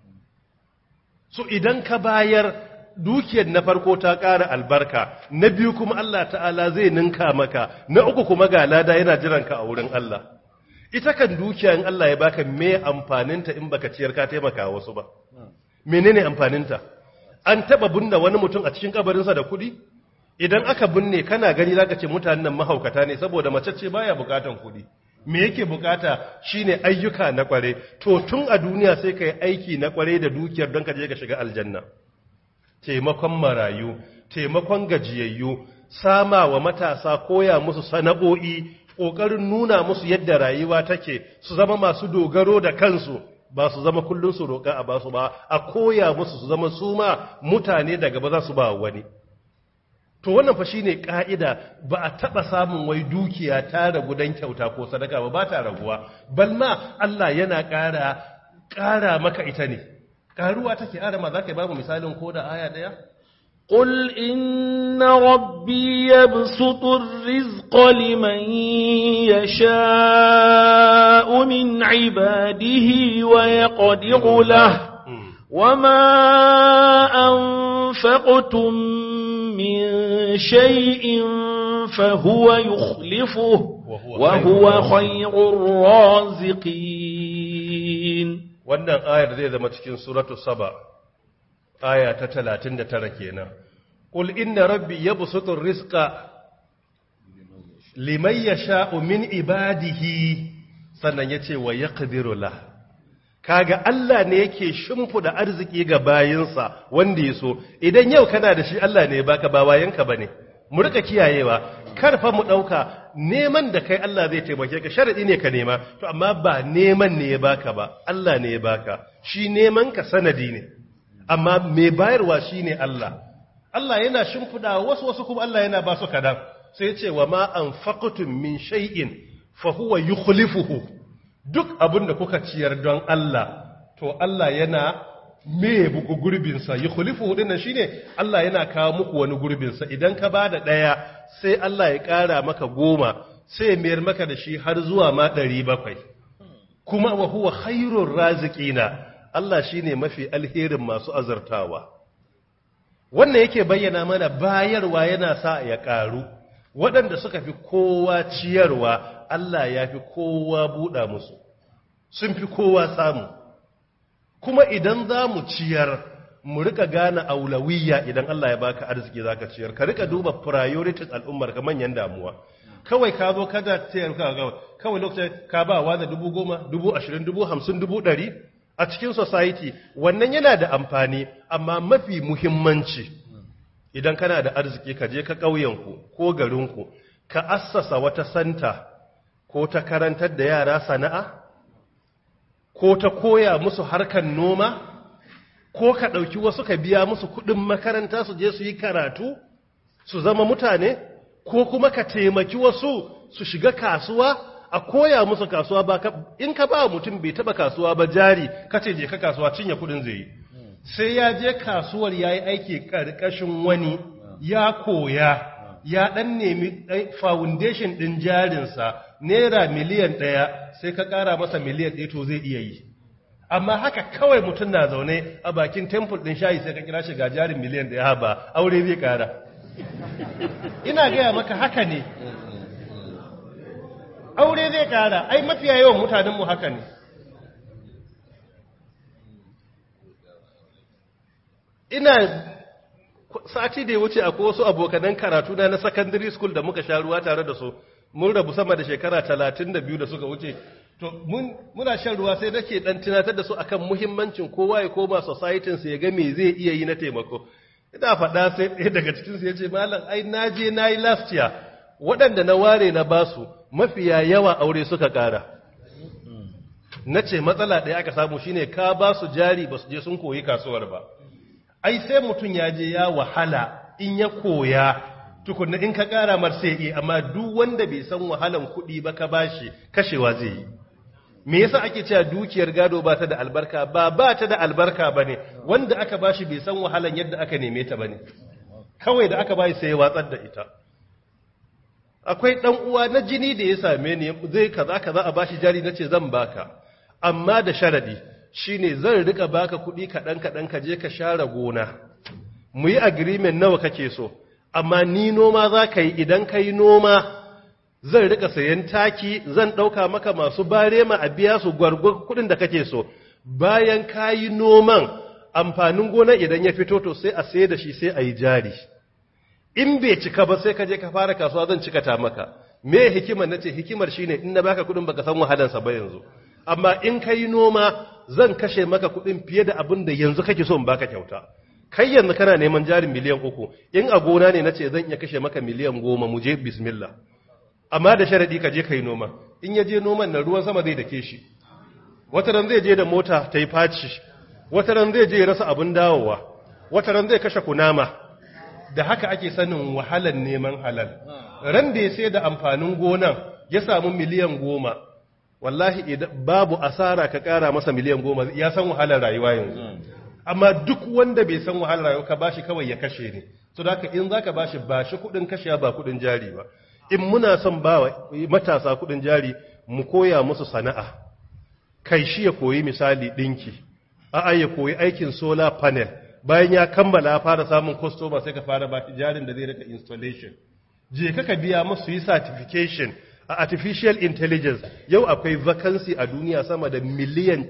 so idan ka bayar dukiyar na farko ta ƙara albarka na biyu kuma Allah ta'ala zai ninka maka na uku kuma ga lada yana jiranka a wurin Allah ita kan dukiya in Allah ya baka me amfaninta in baka ciyar ka taimaka wasu ba menene amfaninta an taba binne wani mutum a cikin kabarinsa da kuɗi idan aka binne kana gani zaka ce mutanen nan mahaukata ne saboda mace ce baya bukatan kuɗi me yake bukata shine ayyuka na kware to tun a duniya sai kai aiki na kware da dukiyar don ka je ka shiga aljanna taimakon marayu taimakon gajiyayyu sama wa matasa koya musu sana'o'i ƙoƙarin nuna musu yadda rayuwa take su zama masu dogaro da kansu ba su zama kullun su roƙa a basu ba a koya musu su zama su ma mutane daga ba za su ba wani to wannan fa shine ka'ida ba a taba samun wai dukiya ta ragu dan kyauta ko sadaka ba ba ta raguwa bal ma Allah yana ƙara ƙara maka ita ne ƙaruwa take arama zaka ba mu misalin ko da aya daya قل إن ربي يبسط الرزق لمن يشاء من عباده ويقدر له وما أنفقتم من شيء فهو يخلفه وهو خير الرازقين wannan ayar zai zama cikin suratu saba aya ta 39 kenan qul inna rabbi yabsutu rizqa liman yasha'u min ibadihi sannan yace wa yaqdiru la kaga Allah ne yake shimfuda arziki ga bayinsa wanda yaso idan yau kana da shi Allah ne baka ba wayanka bane mu rika kiyayewa kar fa mu dauka neman da kai Allah zai taimake ka sharadi ne ka nema to amma ba neman ne ya baka ba Allah ne ya baka shi neman ka sanadi ne amma mai bayarwa shine Allah Allah yana shimfida wasu wasu kuma Allah yana ba su kadan sai ya ce wa ma anfaqtum min shay'in fa huwa yukhlifuhu duk abin da kuka ciyar don Allah to Allah yana me buku gurbin sa yukhlifuhu dinnan shine Allah yana kawo muku wani gurbin sa idan ka bada daya sai Allah ya kara maka goma sai ya mayar maka da shi har zuwa ma 700 kuma wa huwa khairur raziqina Allah shi ne mafi alherin masu azartawa. Wannan yake bayyana mana bayarwa yana sa ya ƙaru, waɗanda suka fi kowa ciyarwa, Allah ya fi kowa buɗa musu, sun fi kowa samu. Kuma idan za mu ciyar, mu rika gane aulawiyya idan Allah ya baka arziki za ka ciyar, ka rika duba priorities al'ummar ka manyan damuwa. Kawai ka zo kada ciyar kawai lokacin ka ba wa da dubu goma, dubu ashirin, dubu hamsin, dubu ɗari, a cikin society wannan yana da amfani amma mafi muhimmanci idan kana da arziki ka je ka ƙauyenku ko garinku ka assasa wata santa ko ta karantar da yara sana'a ko ta koya musu harkar noma ko ka ɗauki wasu ka biya musu kuɗin makaranta su je su yi karatu su zama mutane ko kuma ka taimaki wasu su shiga kasuwa a koya musu kasuwa ba in ka ba mutum bai taba kasuwa ba jari kace je ka kasuwa cinye kudin zai yi sai ya je kasuwar yayi aiki karkashin wani ya koya ya dan nemi foundation din jarinsa naira miliyan ɗaya sai ka ƙara masa miliyan ɗaya to zai iya yi amma haka kawai mutum na zaune a bakin temple din shayi sai ka kira shi ga jarin miliyan ɗaya ba aure zai ƙara ina gaya maka haka ne aure zai kara ai mafiya yawan mutanenmu haka ne ina sati da ya wuce akwai wasu abokanan karatu na na secondary school da muka sha ruwa tare da su mun rabu sama da shekara talatin da biyu da suka wuce to muna shan ruwa sai nake dan tunatar da su akan muhimmancin kowa ya koma society ya ga me zai iya yi na taimako ina faɗa sai ɗaya daga cikinsu ya ce malam ai na je na yi last year waɗanda na ware na basu mafiya yawa aure suka ƙara na ce matsala ɗaya aka samu shine ka ba su jari ba su je sun koyi kasuwar ba ai sai mutum ya je ya wahala in ya koya tukunna in ka ƙara mar sai iya amma duk wanda bai san wahalan kuɗi ba ka bashi kashewa zai yi me yasa ake cewa dukiyar gado ba ta da albarka ba ba ta da albarka bane wanda aka bashi bai san wahalan yadda aka neme ta bane kawai da aka bashi sai ya watsar da ita akwai ɗan uwa na jini da ya same ni zai kaza kaza a bashi jari nace zan baka amma da sharadi shine zan rika baka kuɗi kaɗan kaɗan ka je ka share gona mu yi agreement nawa kake so amma ni noma za ka yi idan ka yi noma zan rika sayan taki zan ɗauka maka masu barema a biya su gwargwar kuɗin da kake so bayan ka yi noman amfanin gona idan ya fito to sai a sai da shi sai a yi jari in bai cika ba sai ka je ka fara kasuwa zan cika ta maka me hikimar nace hikimar shine in na baka kudin baka san wahalar sa ba yanzu amma in kai noma zan kashe maka kudin fiye da abin da yanzu kake so in baka kyauta kai yanzu kana neman jarin miliyan uku in a gona ne nace zan iya kashe maka miliyan goma mu je bismillah amma da sharadi ka je kai noma in ya je noman na ruwan sama zai dake shi wata ran zai je da mota ta yi faci wata ran zai je ya rasa abin dawowa wata ran zai kashe kunama da haka ake sanin wahalar neman halal ran da ya sai da amfanin gonan ya samu miliyan goma wallahi idan babu asara ka kara masa miliyan goma ya san wahalar rayuwa yanzu amma duk wanda bai san wahalar rayuwa ka bashi kawai ya kashe ne so da haka in zaka bashi bashi kudin kashiya ba kudin jari ba in muna son ba wa matasa kudin jari mu koya musu sana'a kai shi ya koyi misali dinki a'a ya koyi aikin solar panel bayan ya kammala ya fara samun customer sai ka fara ba shi jarin da zai rika installation je ka ka biya musu yi certification a artificial intelligence yau akwai vacancy a duniya sama da miliyan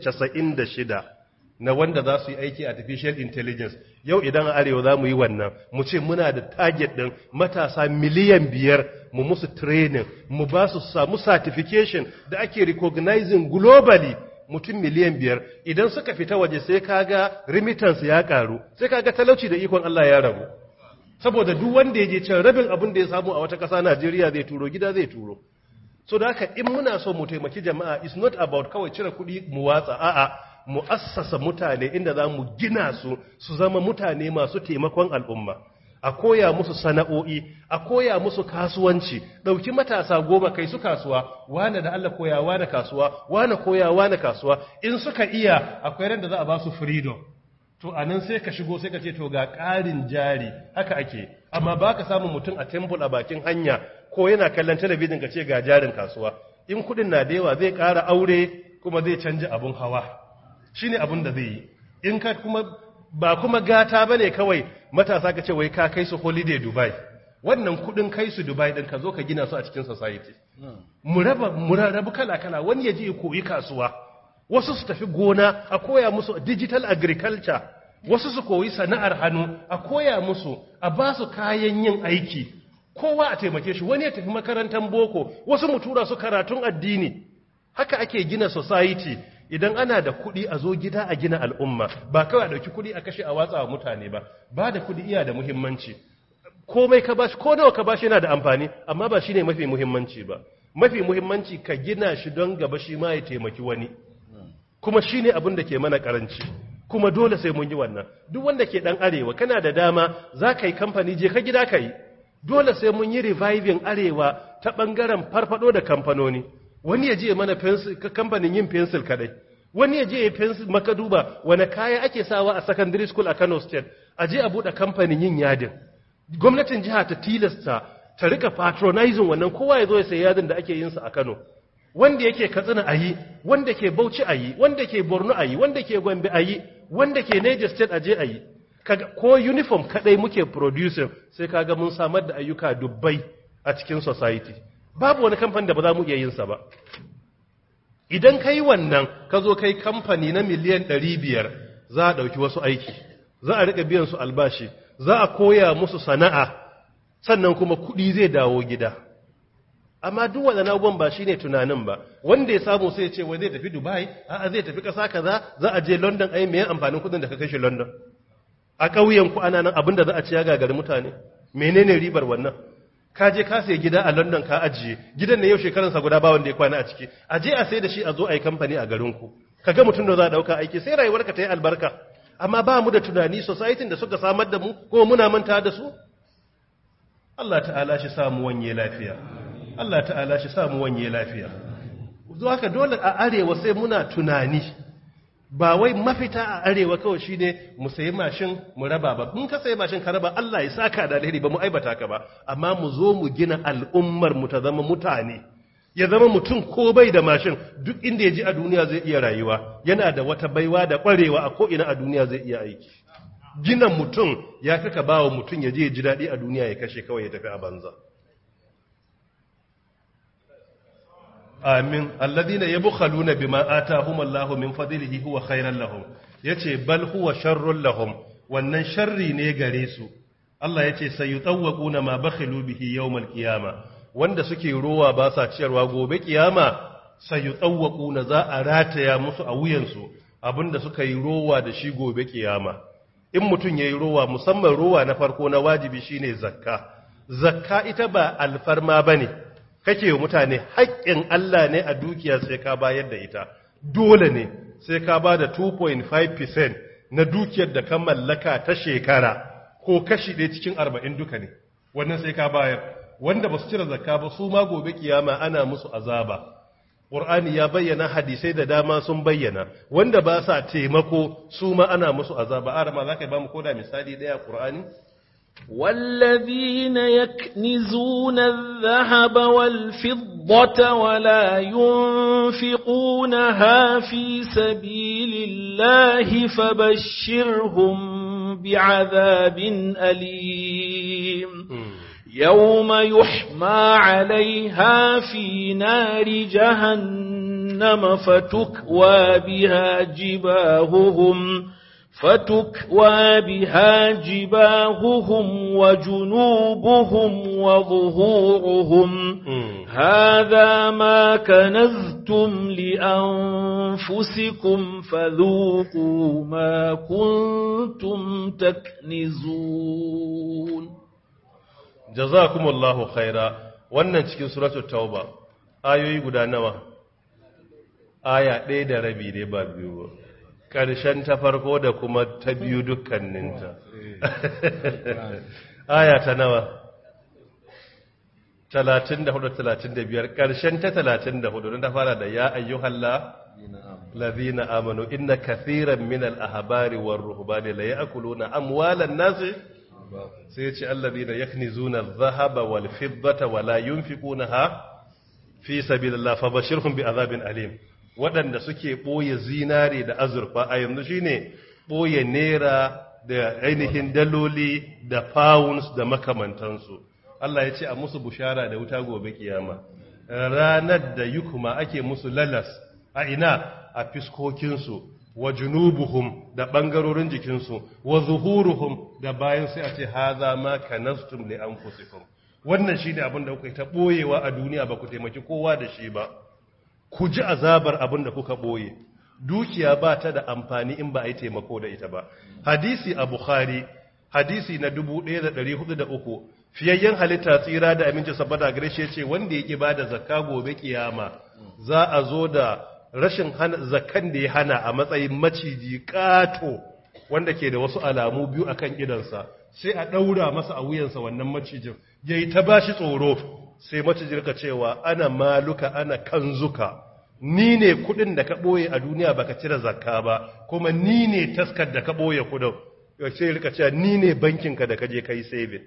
96 na wanda za su yi aiki artificial intelligence yau idan a arewa za mu yi wannan mu ce muna da target ɗin matasa miliyan biyar mu musu training mu ba su samu certification da ake recognizing globally mutum miliyan biyar idan suka fita waje sai kaga remittance ya karu sai kaga talauci da ikon Allah ya ragu saboda duk wanda ya je can rabin abin da ya samu a wata ƙasa Najeriya zai turo gida zai turo so da haka in muna so mu taimaki jama'a is not about kawai cire kuɗi mu watsa a'a mu assasa mutane inda za mu gina su su zama mutane masu taimakon al'umma a koya musu sana'o'i a koya musu kasuwanci ɗauki matasa goma kai su kasuwa wane da Allah koya wane kasuwa wane koya wane kasuwa in suka iya akwai ran da za a ba su freedom to a nan sai ka shigo sai ka ce to ga ƙarin jari haka ake amma ba ka samun mutum a temple a bakin hanya ko yana kallon talabijin ka ce ga jarin kasuwa in kuɗin na da yawa zai ƙara aure kuma zai canja abun hawa shine abun da zai yi in ka kuma ba kuma gata bane kawai matasa ka ce wai ka kai su holiday Dubai wannan kudin kai su Dubai din ka zo ka gina su a cikin society mu raba mu rabu kala kala wani ya je ya koyi kasuwa wasu su tafi gona a koya musu digital agriculture wasu su koyi sana'ar hannu a koya musu a ba su kayan yin aiki kowa a taimake shi wani ya tafi makarantar boko wasu mu tura su karatun addini haka ake gina society idan ana da kuɗi a zo gida a gina al'umma ba kawai a ɗauki kuɗi a kashe a watsa wa mutane ba ba da kuɗi iya da muhimmanci komai ka bashi ko nawa ka bashi yana da amfani amma ba shine mafi muhimmanci ba mafi muhimmanci ka gina shi don gaba shi ma ya taimaki wani kuma shine abin da ke mana karanci kuma dole sai mun yi wannan duk wanda ke dan arewa kana da dama za ka yi kamfani je ka gida ka yi dole sai mun yi reviving arewa ta bangaren farfado da kamfanoni wani ya je mana kamfanin yin pencil kadai wani ya je ya pencil maka duba wani kaya ake sawa a secondary school a Kano state a je a bude kamfanin yin yadin gwamnatin jiha ta tilasta ta rika patronizing wannan kowa ya zo ya sayi yadin da ake yin sa a Kano wanda yake Katsina ayi wanda ke Bauchi ayi wanda ke Borno ayi wanda ke Gombe ayi wanda ke Niger state aje ayi kaga ko uniform kadai muke producing sai kaga mun samar da ayyuka dubbai a cikin society babu wani kamfani da ba za mu iya yin sa ba idan ka yi wannan ka zo kai kamfani na miliyan 500 za a ɗauki wasu aiki za a riƙa biyan su albashi za a koya musu sana'a sannan kuma kuɗi zai dawo gida amma duk waɗannan abubuwan ba shine tunanin ba wanda ya samu sai ya ce wai zai tafi dubai a'a zai tafi ƙasa kaza za a je london ai me amfanin kuɗin da ka kai shi london a ƙauyen ku ana nan abin da za a ci ya gagari mutane menene ribar wannan ka je ka sai gida a London ka ajiye gidan ne yau shekaransa guda ba wanda ya kwana a ciki a je a sai da shi a zo a yi kamfani a garinku ka ga mutum da za a dauka aiki sai rayuwarka ta yi albarka amma ba mu da tunani society da suka samar da mu ko muna manta da su Allah ta'ala shi samu wanye lafiya Allah ta'ala shi samu wanye lafiya zuwa ka dole a arewa sai muna tunani ba wai mafita a arewa kawai shine mu sayi mashin mu raba ba mun ka sayi mashin ka raba Allah ya saka da alheri ba mu aibata ka ba amma mu zo mu gina al'ummar mu ta zama mutane ya zama mutum ko bai da mashin duk inda ya ji a duniya zai iya rayuwa yana da wata baiwa da kwarewa a ko ina a duniya zai iya aiki gina mutum ya kaka bawa mutum ya je ya ji daɗi a duniya ya kashe kawai ya tafi a banza amin alladhina yabkhaluna bima atahum Allahu min fadlihi huwa khairan lahum yace bal huwa sharrun lahum wannan sharri ne gare su Allah yace sayutawquna ma bakhilu bihi yawmal qiyama wanda suke rowa ba sa ciyarwa gobe kiyama sayutawquna za a rataya musu a wuyansu abinda suka yi rowa da shi gobe kiyama in mutun yayi rowa musamman rowa na farko na wajibi shine zakka zakka ita ba alfarma bane kake wa mutane haƙƙin Allah ne a dukiya sai ka bayar da ita dole ne sai ka ba da 2.5% na dukiyar da ka mallaka ta shekara ko kashi ɗaya cikin arba'in duka ne wannan sai ka bayar wanda ba su cire zakka ba su ma gobe kiyama ana musu azaba ƙur'ani ya bayyana hadisai da dama sun bayyana wanda ba sa taimako su ma ana musu azaba arama za ka ba mu koda misali ɗaya ƙur'ani والذين يكنزون الذهب والفضة ولا ينفقونها في سبيل الله فبشرهم بعذاب أليم يوم يحمى عليها في نار جهنم فتكوى بها جباههم فتكوى بها جباههم وجنوبهم وظهورهم هذا ما كنزتم لأنفسكم فذوقوا ما كنتم تكنزون jazakumullahu khaira wannan cikin suratul tauba ayoyi guda nawa aya ɗaya da rabi ne ba biyu ba ƙarshen ta farko da kuma ta biyu dukkaninta aya ta nawa 34-35 ƙarshen ta 34 don ta fara da ya ayyuhalla lazina amanu inna kathiran min al-ahbari war ruhbani la ya'kuluna amwalan nasi sai ya ce allazina yaknizuna adh-dhahaba wal fiddata wa la yunfiqunaha fi sabilillah fabashirhum bi azabin alim waɗanda suke ɓoye zinare da azurfa a yanzu shine ɓoye naira da ainihin daloli da pounds da makamantansu Allah ya ce a musu bushara da wuta gobe kiyama ranar da yukuma ake musu lalas a ina a fiskokinsu wa junubuhum da ɓangarorin jikinsu wa zuhuruhum da bayan sai a ce haza ma kanastum li anfusikum wannan shine abin da kuka yi ta ɓoyewa a duniya ba ku taimaki kowa da shi ba ku ji azabar abin da kuka ɓoye dukiya ba ta da amfani in ba a yi taimako da ita ba hadisi a bukhari hadisi na 1403 fiyayyen halitta tsira da aminci saboda gare shi ce wanda ya ki ba da zakka gobe kiyama za a zo da rashin zakkan da ya hana a matsayin maciji kato wanda ke da wasu alamu biyu akan idansa sai a ɗaura masa a wuyansa wannan macijin yayi ta bashi tsoro sai macijin ka cewa ana maluka ana kanzuka ni ne kudin da ka boye a duniya baka cire zakka ba kuma ni ne taskar da ka boye kudin sai rika cewa ni ne bankinka da ka je kai saving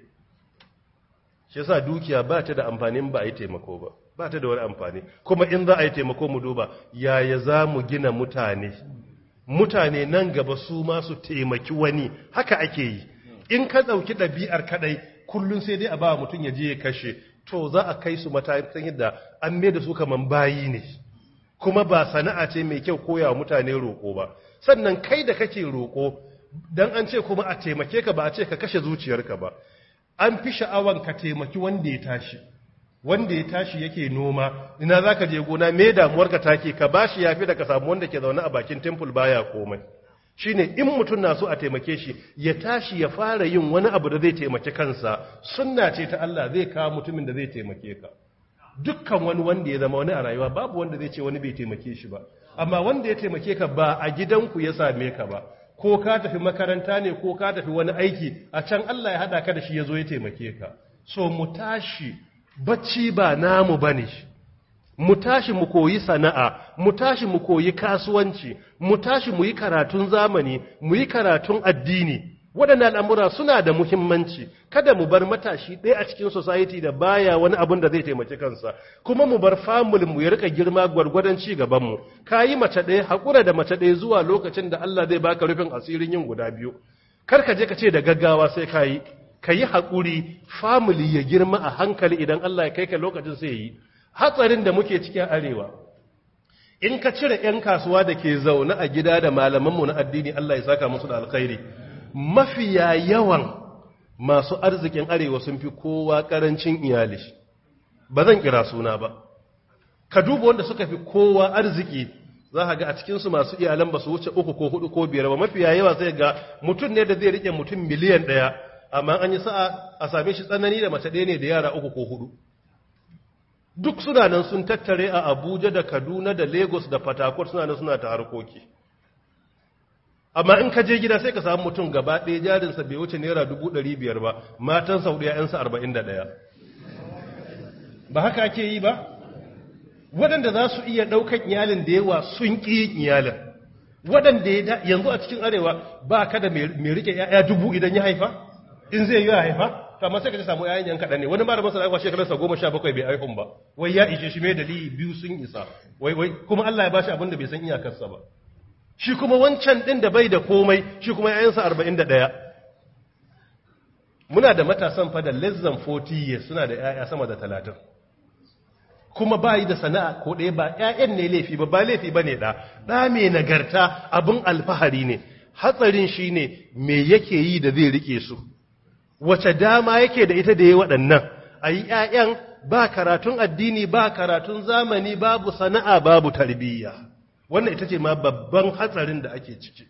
shi yasa dukiya ba ta da amfanin ba a yi taimako ba ba ta da wani amfani kuma in za a yi taimako mu duba yaya za mu gina mutane mutane nan gaba su ma su taimaki wani haka ake yi in ka ɗauki ɗabi'ar kaɗai kullum sai dai a ba mutum ya je ya kashe to za a kai su matakin yadda an mai da su kaman bayi ne kuma ba sana'a ce mai kyau koya wa mutane roƙo ba sannan kai da kake roƙo dan an ce kuma a taimake ka ba a ce ka kashe zuciyarka ba an fi sha'awan ka taimaki wanda ya tashi wanda ya tashi yake noma ina za ka je gona me damuwarka take ka bashi yafi da ka samu wanda ke zaune a bakin temple baya komai shine in mutum na so a taimake shi ya tashi ya fara yin wani abu da zai taimaki kansa sunna ce ta Allah zai kawo mutumin da zai taimake ka dukkan wani wanda ya zama wani a rayuwa babu wanda zai ce wani bai taimake shi ba amma wanda ya taimake ka ba a gidanku ya same ka ba ko ka tafi makaranta ne ko ka tafi wani aiki a can Allah ya hada ka da shi ya zo ya taimake ka so mu tashi bacci ba namu bane mu tashi mu koyi sana'a mu tashi mu koyi kasuwanci mu tashi mu yi karatun zamani mu yi karatun addini waɗannan al'amura suna da muhimmanci kada mu bar matashi ɗaya a cikin society da baya wani abin da zai taimaki kansa kuma mu bar family mu ya rika girma gwargwadon ci gabanmu ka yi mace ɗaya haƙura da mace ɗaya zuwa lokacin da Allah zai baka rufin asirin yin guda biyu kar ka je ka ce da gaggawa sai ka yi ka yi haƙuri family ya girma a hankali idan Allah ya kai ka lokacin sai yi hatsarin da muke cikin arewa in ka cire 'yan kasuwa da ke zaune a gida da malamanmu na addini Allah ya saka musu da alkhairi mafiya yawan masu arzikin arewa sun fi kowa karancin iyali ba zan kira suna ba ka duba wanda suka fi kowa arziki za ka ga a cikinsu masu iyalan ba su wuce uku ko hudu ko biyar ba mafiya yawa sai ga mutum ne da zai rike mutum miliyan ɗaya amma an yi sa'a a same shi tsanani da mace ɗaya ne da yara uku ko hudu duk suna nan sun tattare a abuja da kaduna da lagos da fatakwal suna nan suna ta harkoki amma in ka je gida sai ka samu mutum gaba ɗaya jarinsa bai wuce naira dubu ɗari biyar ba matan sau ɗaya ‘yansa arba'in da ɗaya ba haka ake yi ba waɗanda za su iya ɗaukan iyalin da yawa sun ƙi yin iyalin waɗanda ya da yanzu a cikin arewa ba ka da mai rike ‘ya'ya dubu idan ya haifa in zai yi ya haifa to amma sai ka ji samu ‘ya'yan yan kaɗan ne wani malamin sana shekararsa goma sha bakwai bai haifun ba wai ya ishe shi mai dalili biyu sun isa wai wai kuma Allah ya bashi abin da bai san iyakarsa ba shi kuma wancan ɗin da bai da komai shi kuma ‘ya'yansa arba'in da ɗaya muna da matasan fa da less than 40 years suna da ‘ya'ya sama da talatin kuma ba yi da sana'a ko ɗaya ba ‘ya'yan ne laifi ba ba laifi ba ne ɗa ɗa mai nagarta abin alfahari ne hatsarin shi ne me yake yi da zai rike su wace dama yake da ita da ya waɗannan a yi ‘ya'yan ba karatun addini ba karatun zamani babu sana'a babu tarbiyya wannan ita ce ma babban hatsarin da ake ciki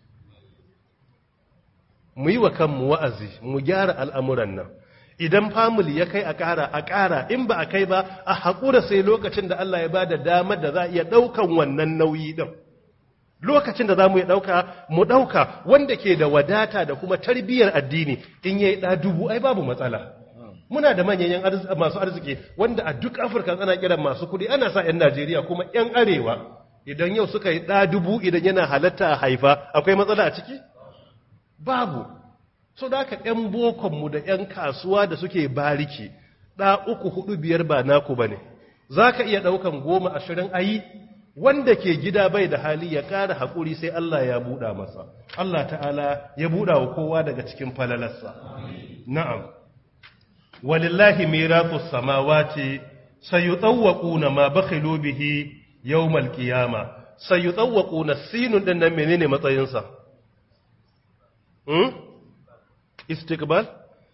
mu yi wa kanmu wa'azi mu gyara al'amuran nan idan family ya kai a ƙara a ƙara in ba a kai ba a haƙura sai lokacin da Allah ya ba da damar da za a iya ɗaukan wannan nauyi ɗin lokacin da za mu iya ɗauka mu ɗauka wanda ke da wadata da kuma tarbiyyar addini in ya yi ɗa dubu ai babu matsala muna da manyan masu arziki wanda a duk afirka ana kiran masu kuɗi ana sa 'yan najeriya kuma 'yan arewa idan yau suka yi ɗa dubu idan yana halatta a haifa akwai matsala a ciki babu so da aka ‘yan bokonmu da ‘yan kasuwa da suke bariki ɗa uku hudu biyar ba naku ba ne za ka iya ɗaukan goma ashirin ayi wanda ke gida bai da hali ya ƙara haƙuri sai Allah ya buɗa masa Allah ta'ala ya buɗa wa kowa daga cikin falalarsa na'am walillahi mirafu samawati sayutawwaquna ma bakhilu bihi yawmal qiyama sayutawwaquna sinun din nan menene matsayinsa hmm? istiqbal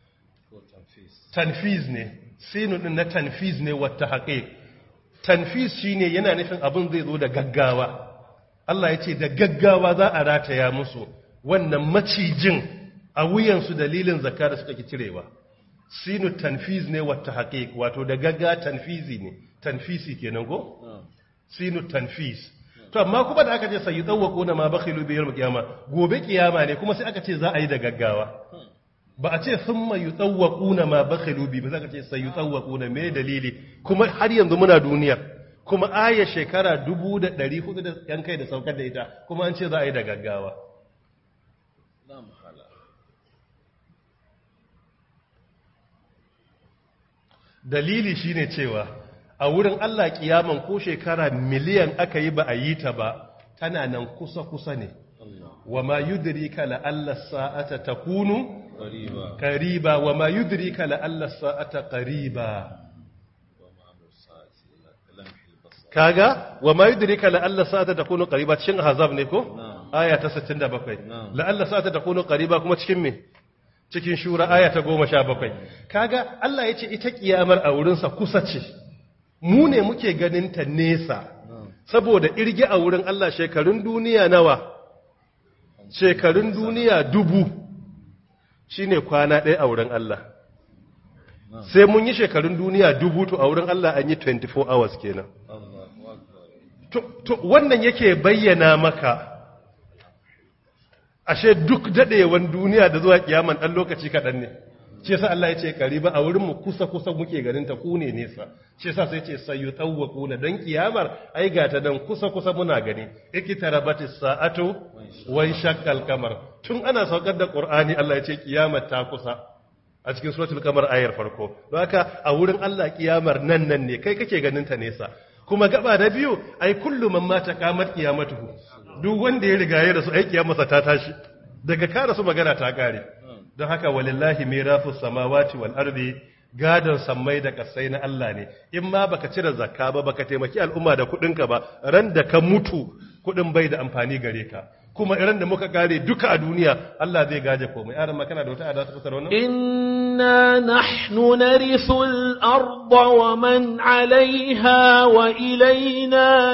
tanfiz ne sinun din na tanfiz ne wata haƙiƙ tanfiz shine yana nufin abin zai zo da gaggawa Allah ya ce da gaggawa za a rataya musu wannan macijin a wuyansu dalilin zakka da suka ki cirewa sinu tanfiz ne wata haƙiƙ wato da gagga tanfizi ne tanfisi kenan go sinu tanfiz to amma kuma da aka ce sai tsawwako na ma bakhilu bi yawm qiyama gobe kiyama ne kuma sai aka ce za a yi da gaggawa ba a ce thumma yutawwaquna ma bakhilu bi ba za ka ce sai yutawwaquna me dalili kuma har yanzu muna duniya kuma aya shekara 1400 da yan kai da saukar da ita kuma an ce za a yi da gaggawa dalili shine cewa a wurin Allah kiyaman ko shekara miliyan aka yi ba a yi ta ba tana nan kusa-kusa ne wa ma yudrika la alla sa'ata takunu qariba wa ma yudrika la alla sa'ata qariba kaga wa ma yudrika la alla sa'ata takunu qariba cikin ahzab ne ko aya ta 67 la alla sa'ata takunu qariba kuma cikin me cikin shura aya ta 17 kaga Allah yace ita kiyamar a wurinsa kusa ce mu ne muke ganin ta nesa saboda irge a wurin Allah shekarun duniya nawa shekarun duniya dubu shine kwana ɗaya a wurin Allah sai mun yi shekarun duniya dubu to a wurin Allah an yi 24 hours kenan to, to wannan yake bayyana maka ashe duk daɗewan duniya da zuwa kiyaman ɗan lokaci kaɗan ne shi yasa Allah ya ce kariba a wurin mu kusa kusa muke ganin ta ku ne nesa shi yasa sai ce sayutawwaquna dan kiyamar ai ga ta dan kusa kusa muna gani ikitarabatis sa'atu wa shaqqal qamar tun ana saukar da qur'ani Allah ya ce kiyamar ta kusa a cikin suratul qamar ayar farko don haka a wurin Allah kiyamar nan nan ne kai kake ganin ta nesa kuma gaba da biyu ai kullu man mata qamat qiyamatuhu duk wanda ya riga ya rasu ai kiyamarsa ta tashi daga kare su magana ta kare don haka walillahi mirafu samawati wal ardi gadon sammai da kasai na Allah ne in ma baka cire zakka ba baka taimaki al'umma da kudinka ba ran da ka mutu kudin bai da amfani gare ka kuma iran da muka kare duka a duniya Allah zai gaje komai aran ma kana da wata ada ta fasara wannan inna nahnu narithu al-ardha wa man 'alayha wa ilayna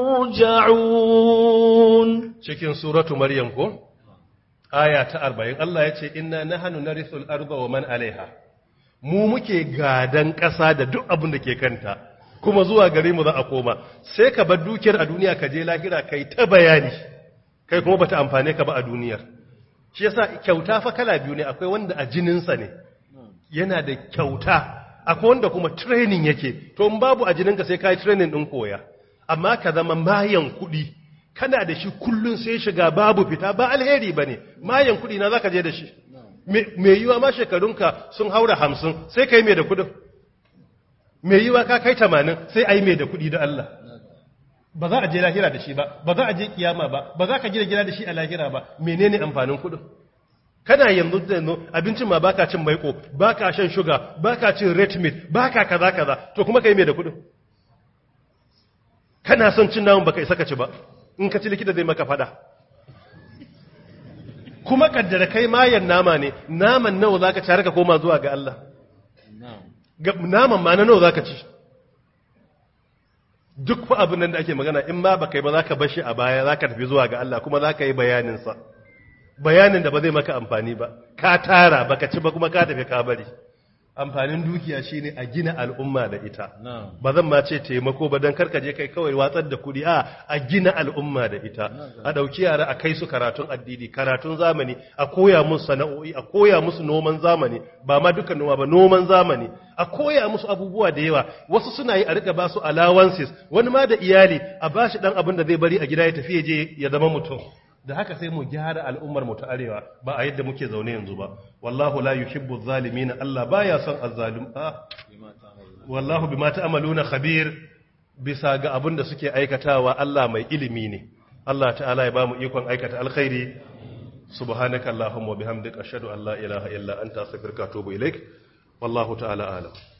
yurja'un cikin suratu maryam ko aya ta arba'in Allah ya ce inna nahnu narithul arda wa man alaiha mu muke gadan ƙasa da duk abin da ke kanta kuma zuwa gare mu za a koma sai ka bar dukiyar a duniya ka je lahira kai ta bayani kai kuma bata amfane ka ba a duniyar shi yasa kyauta fa kala biyu ne akwai wanda a jininsa ne yana da kyauta akwai wanda kuma training yake to in babu a jininka sai kai training din koya amma ka zama mayan kuɗi kana da shi kullun sai shiga babu fita ba alheri bane mayan kuɗi na zaka je da shi me yiwa ma shekarunka sun haura hamsin sai kai me da kuɗin me yiwa ka kai tamanin sai ai me da kuɗi da Allah ba za a je lahira da shi ba ba za a je kiyama ba ba za ka gina gida da shi a lahira ba menene amfanin kuɗin kana yanzu da yanzu abincin ma baka cin maiko baka shan shuga baka cin red meat baka kaza kaza to kuma kai me da kuɗin kana son cin namun baka isa ka ci ba in ka ci likita zai maka fada kuma kaddara kai mayan nama ne naman nawa zaka ci har ka koma zuwa ga Allah naman ma na nawa zaka ci duk fa abin nan da ake magana in ma baka yi ba zaka bar shi a baya zaka tafi zuwa ga Allah kuma zaka yi bayanin sa bayanin da ba zai maka amfani ba ka tara baka ci ba kuma ka tafi ka bari amfanin dukiya shine a gina al'umma da ita ba zan ma ce taimako ba dan karka je kai kawai watsar da kudi a a gina al'umma da ita a dauki yara a kai su karatun addini karatun zamani a koya musu sana'o'i a koya musu noman zamani ba ma dukan noma ba noman zamani a koya musu abubuwa da yawa wasu suna yi a rika ba su allowances wani ma da iyali a bashi dan abin da zai bari a gida ya tafi ya je ya zama mutum da haka sai mu gyara al'ummar mu ta arewa ba a yadda muke zaune yanzu ba wallahu la yuhibbu zalimin Allah baya son azzalim a wallahu bima ta'maluna khabir bisa ga abin da suke aikatawa Allah mai ilimi ne Allah ta'ala ya bamu ikon aikata alkhairi subhanaka allahumma wa bihamdika ashhadu an la ilaha illa anta astaghfiruka wa atubu ilaik wallahu ta'ala a'lam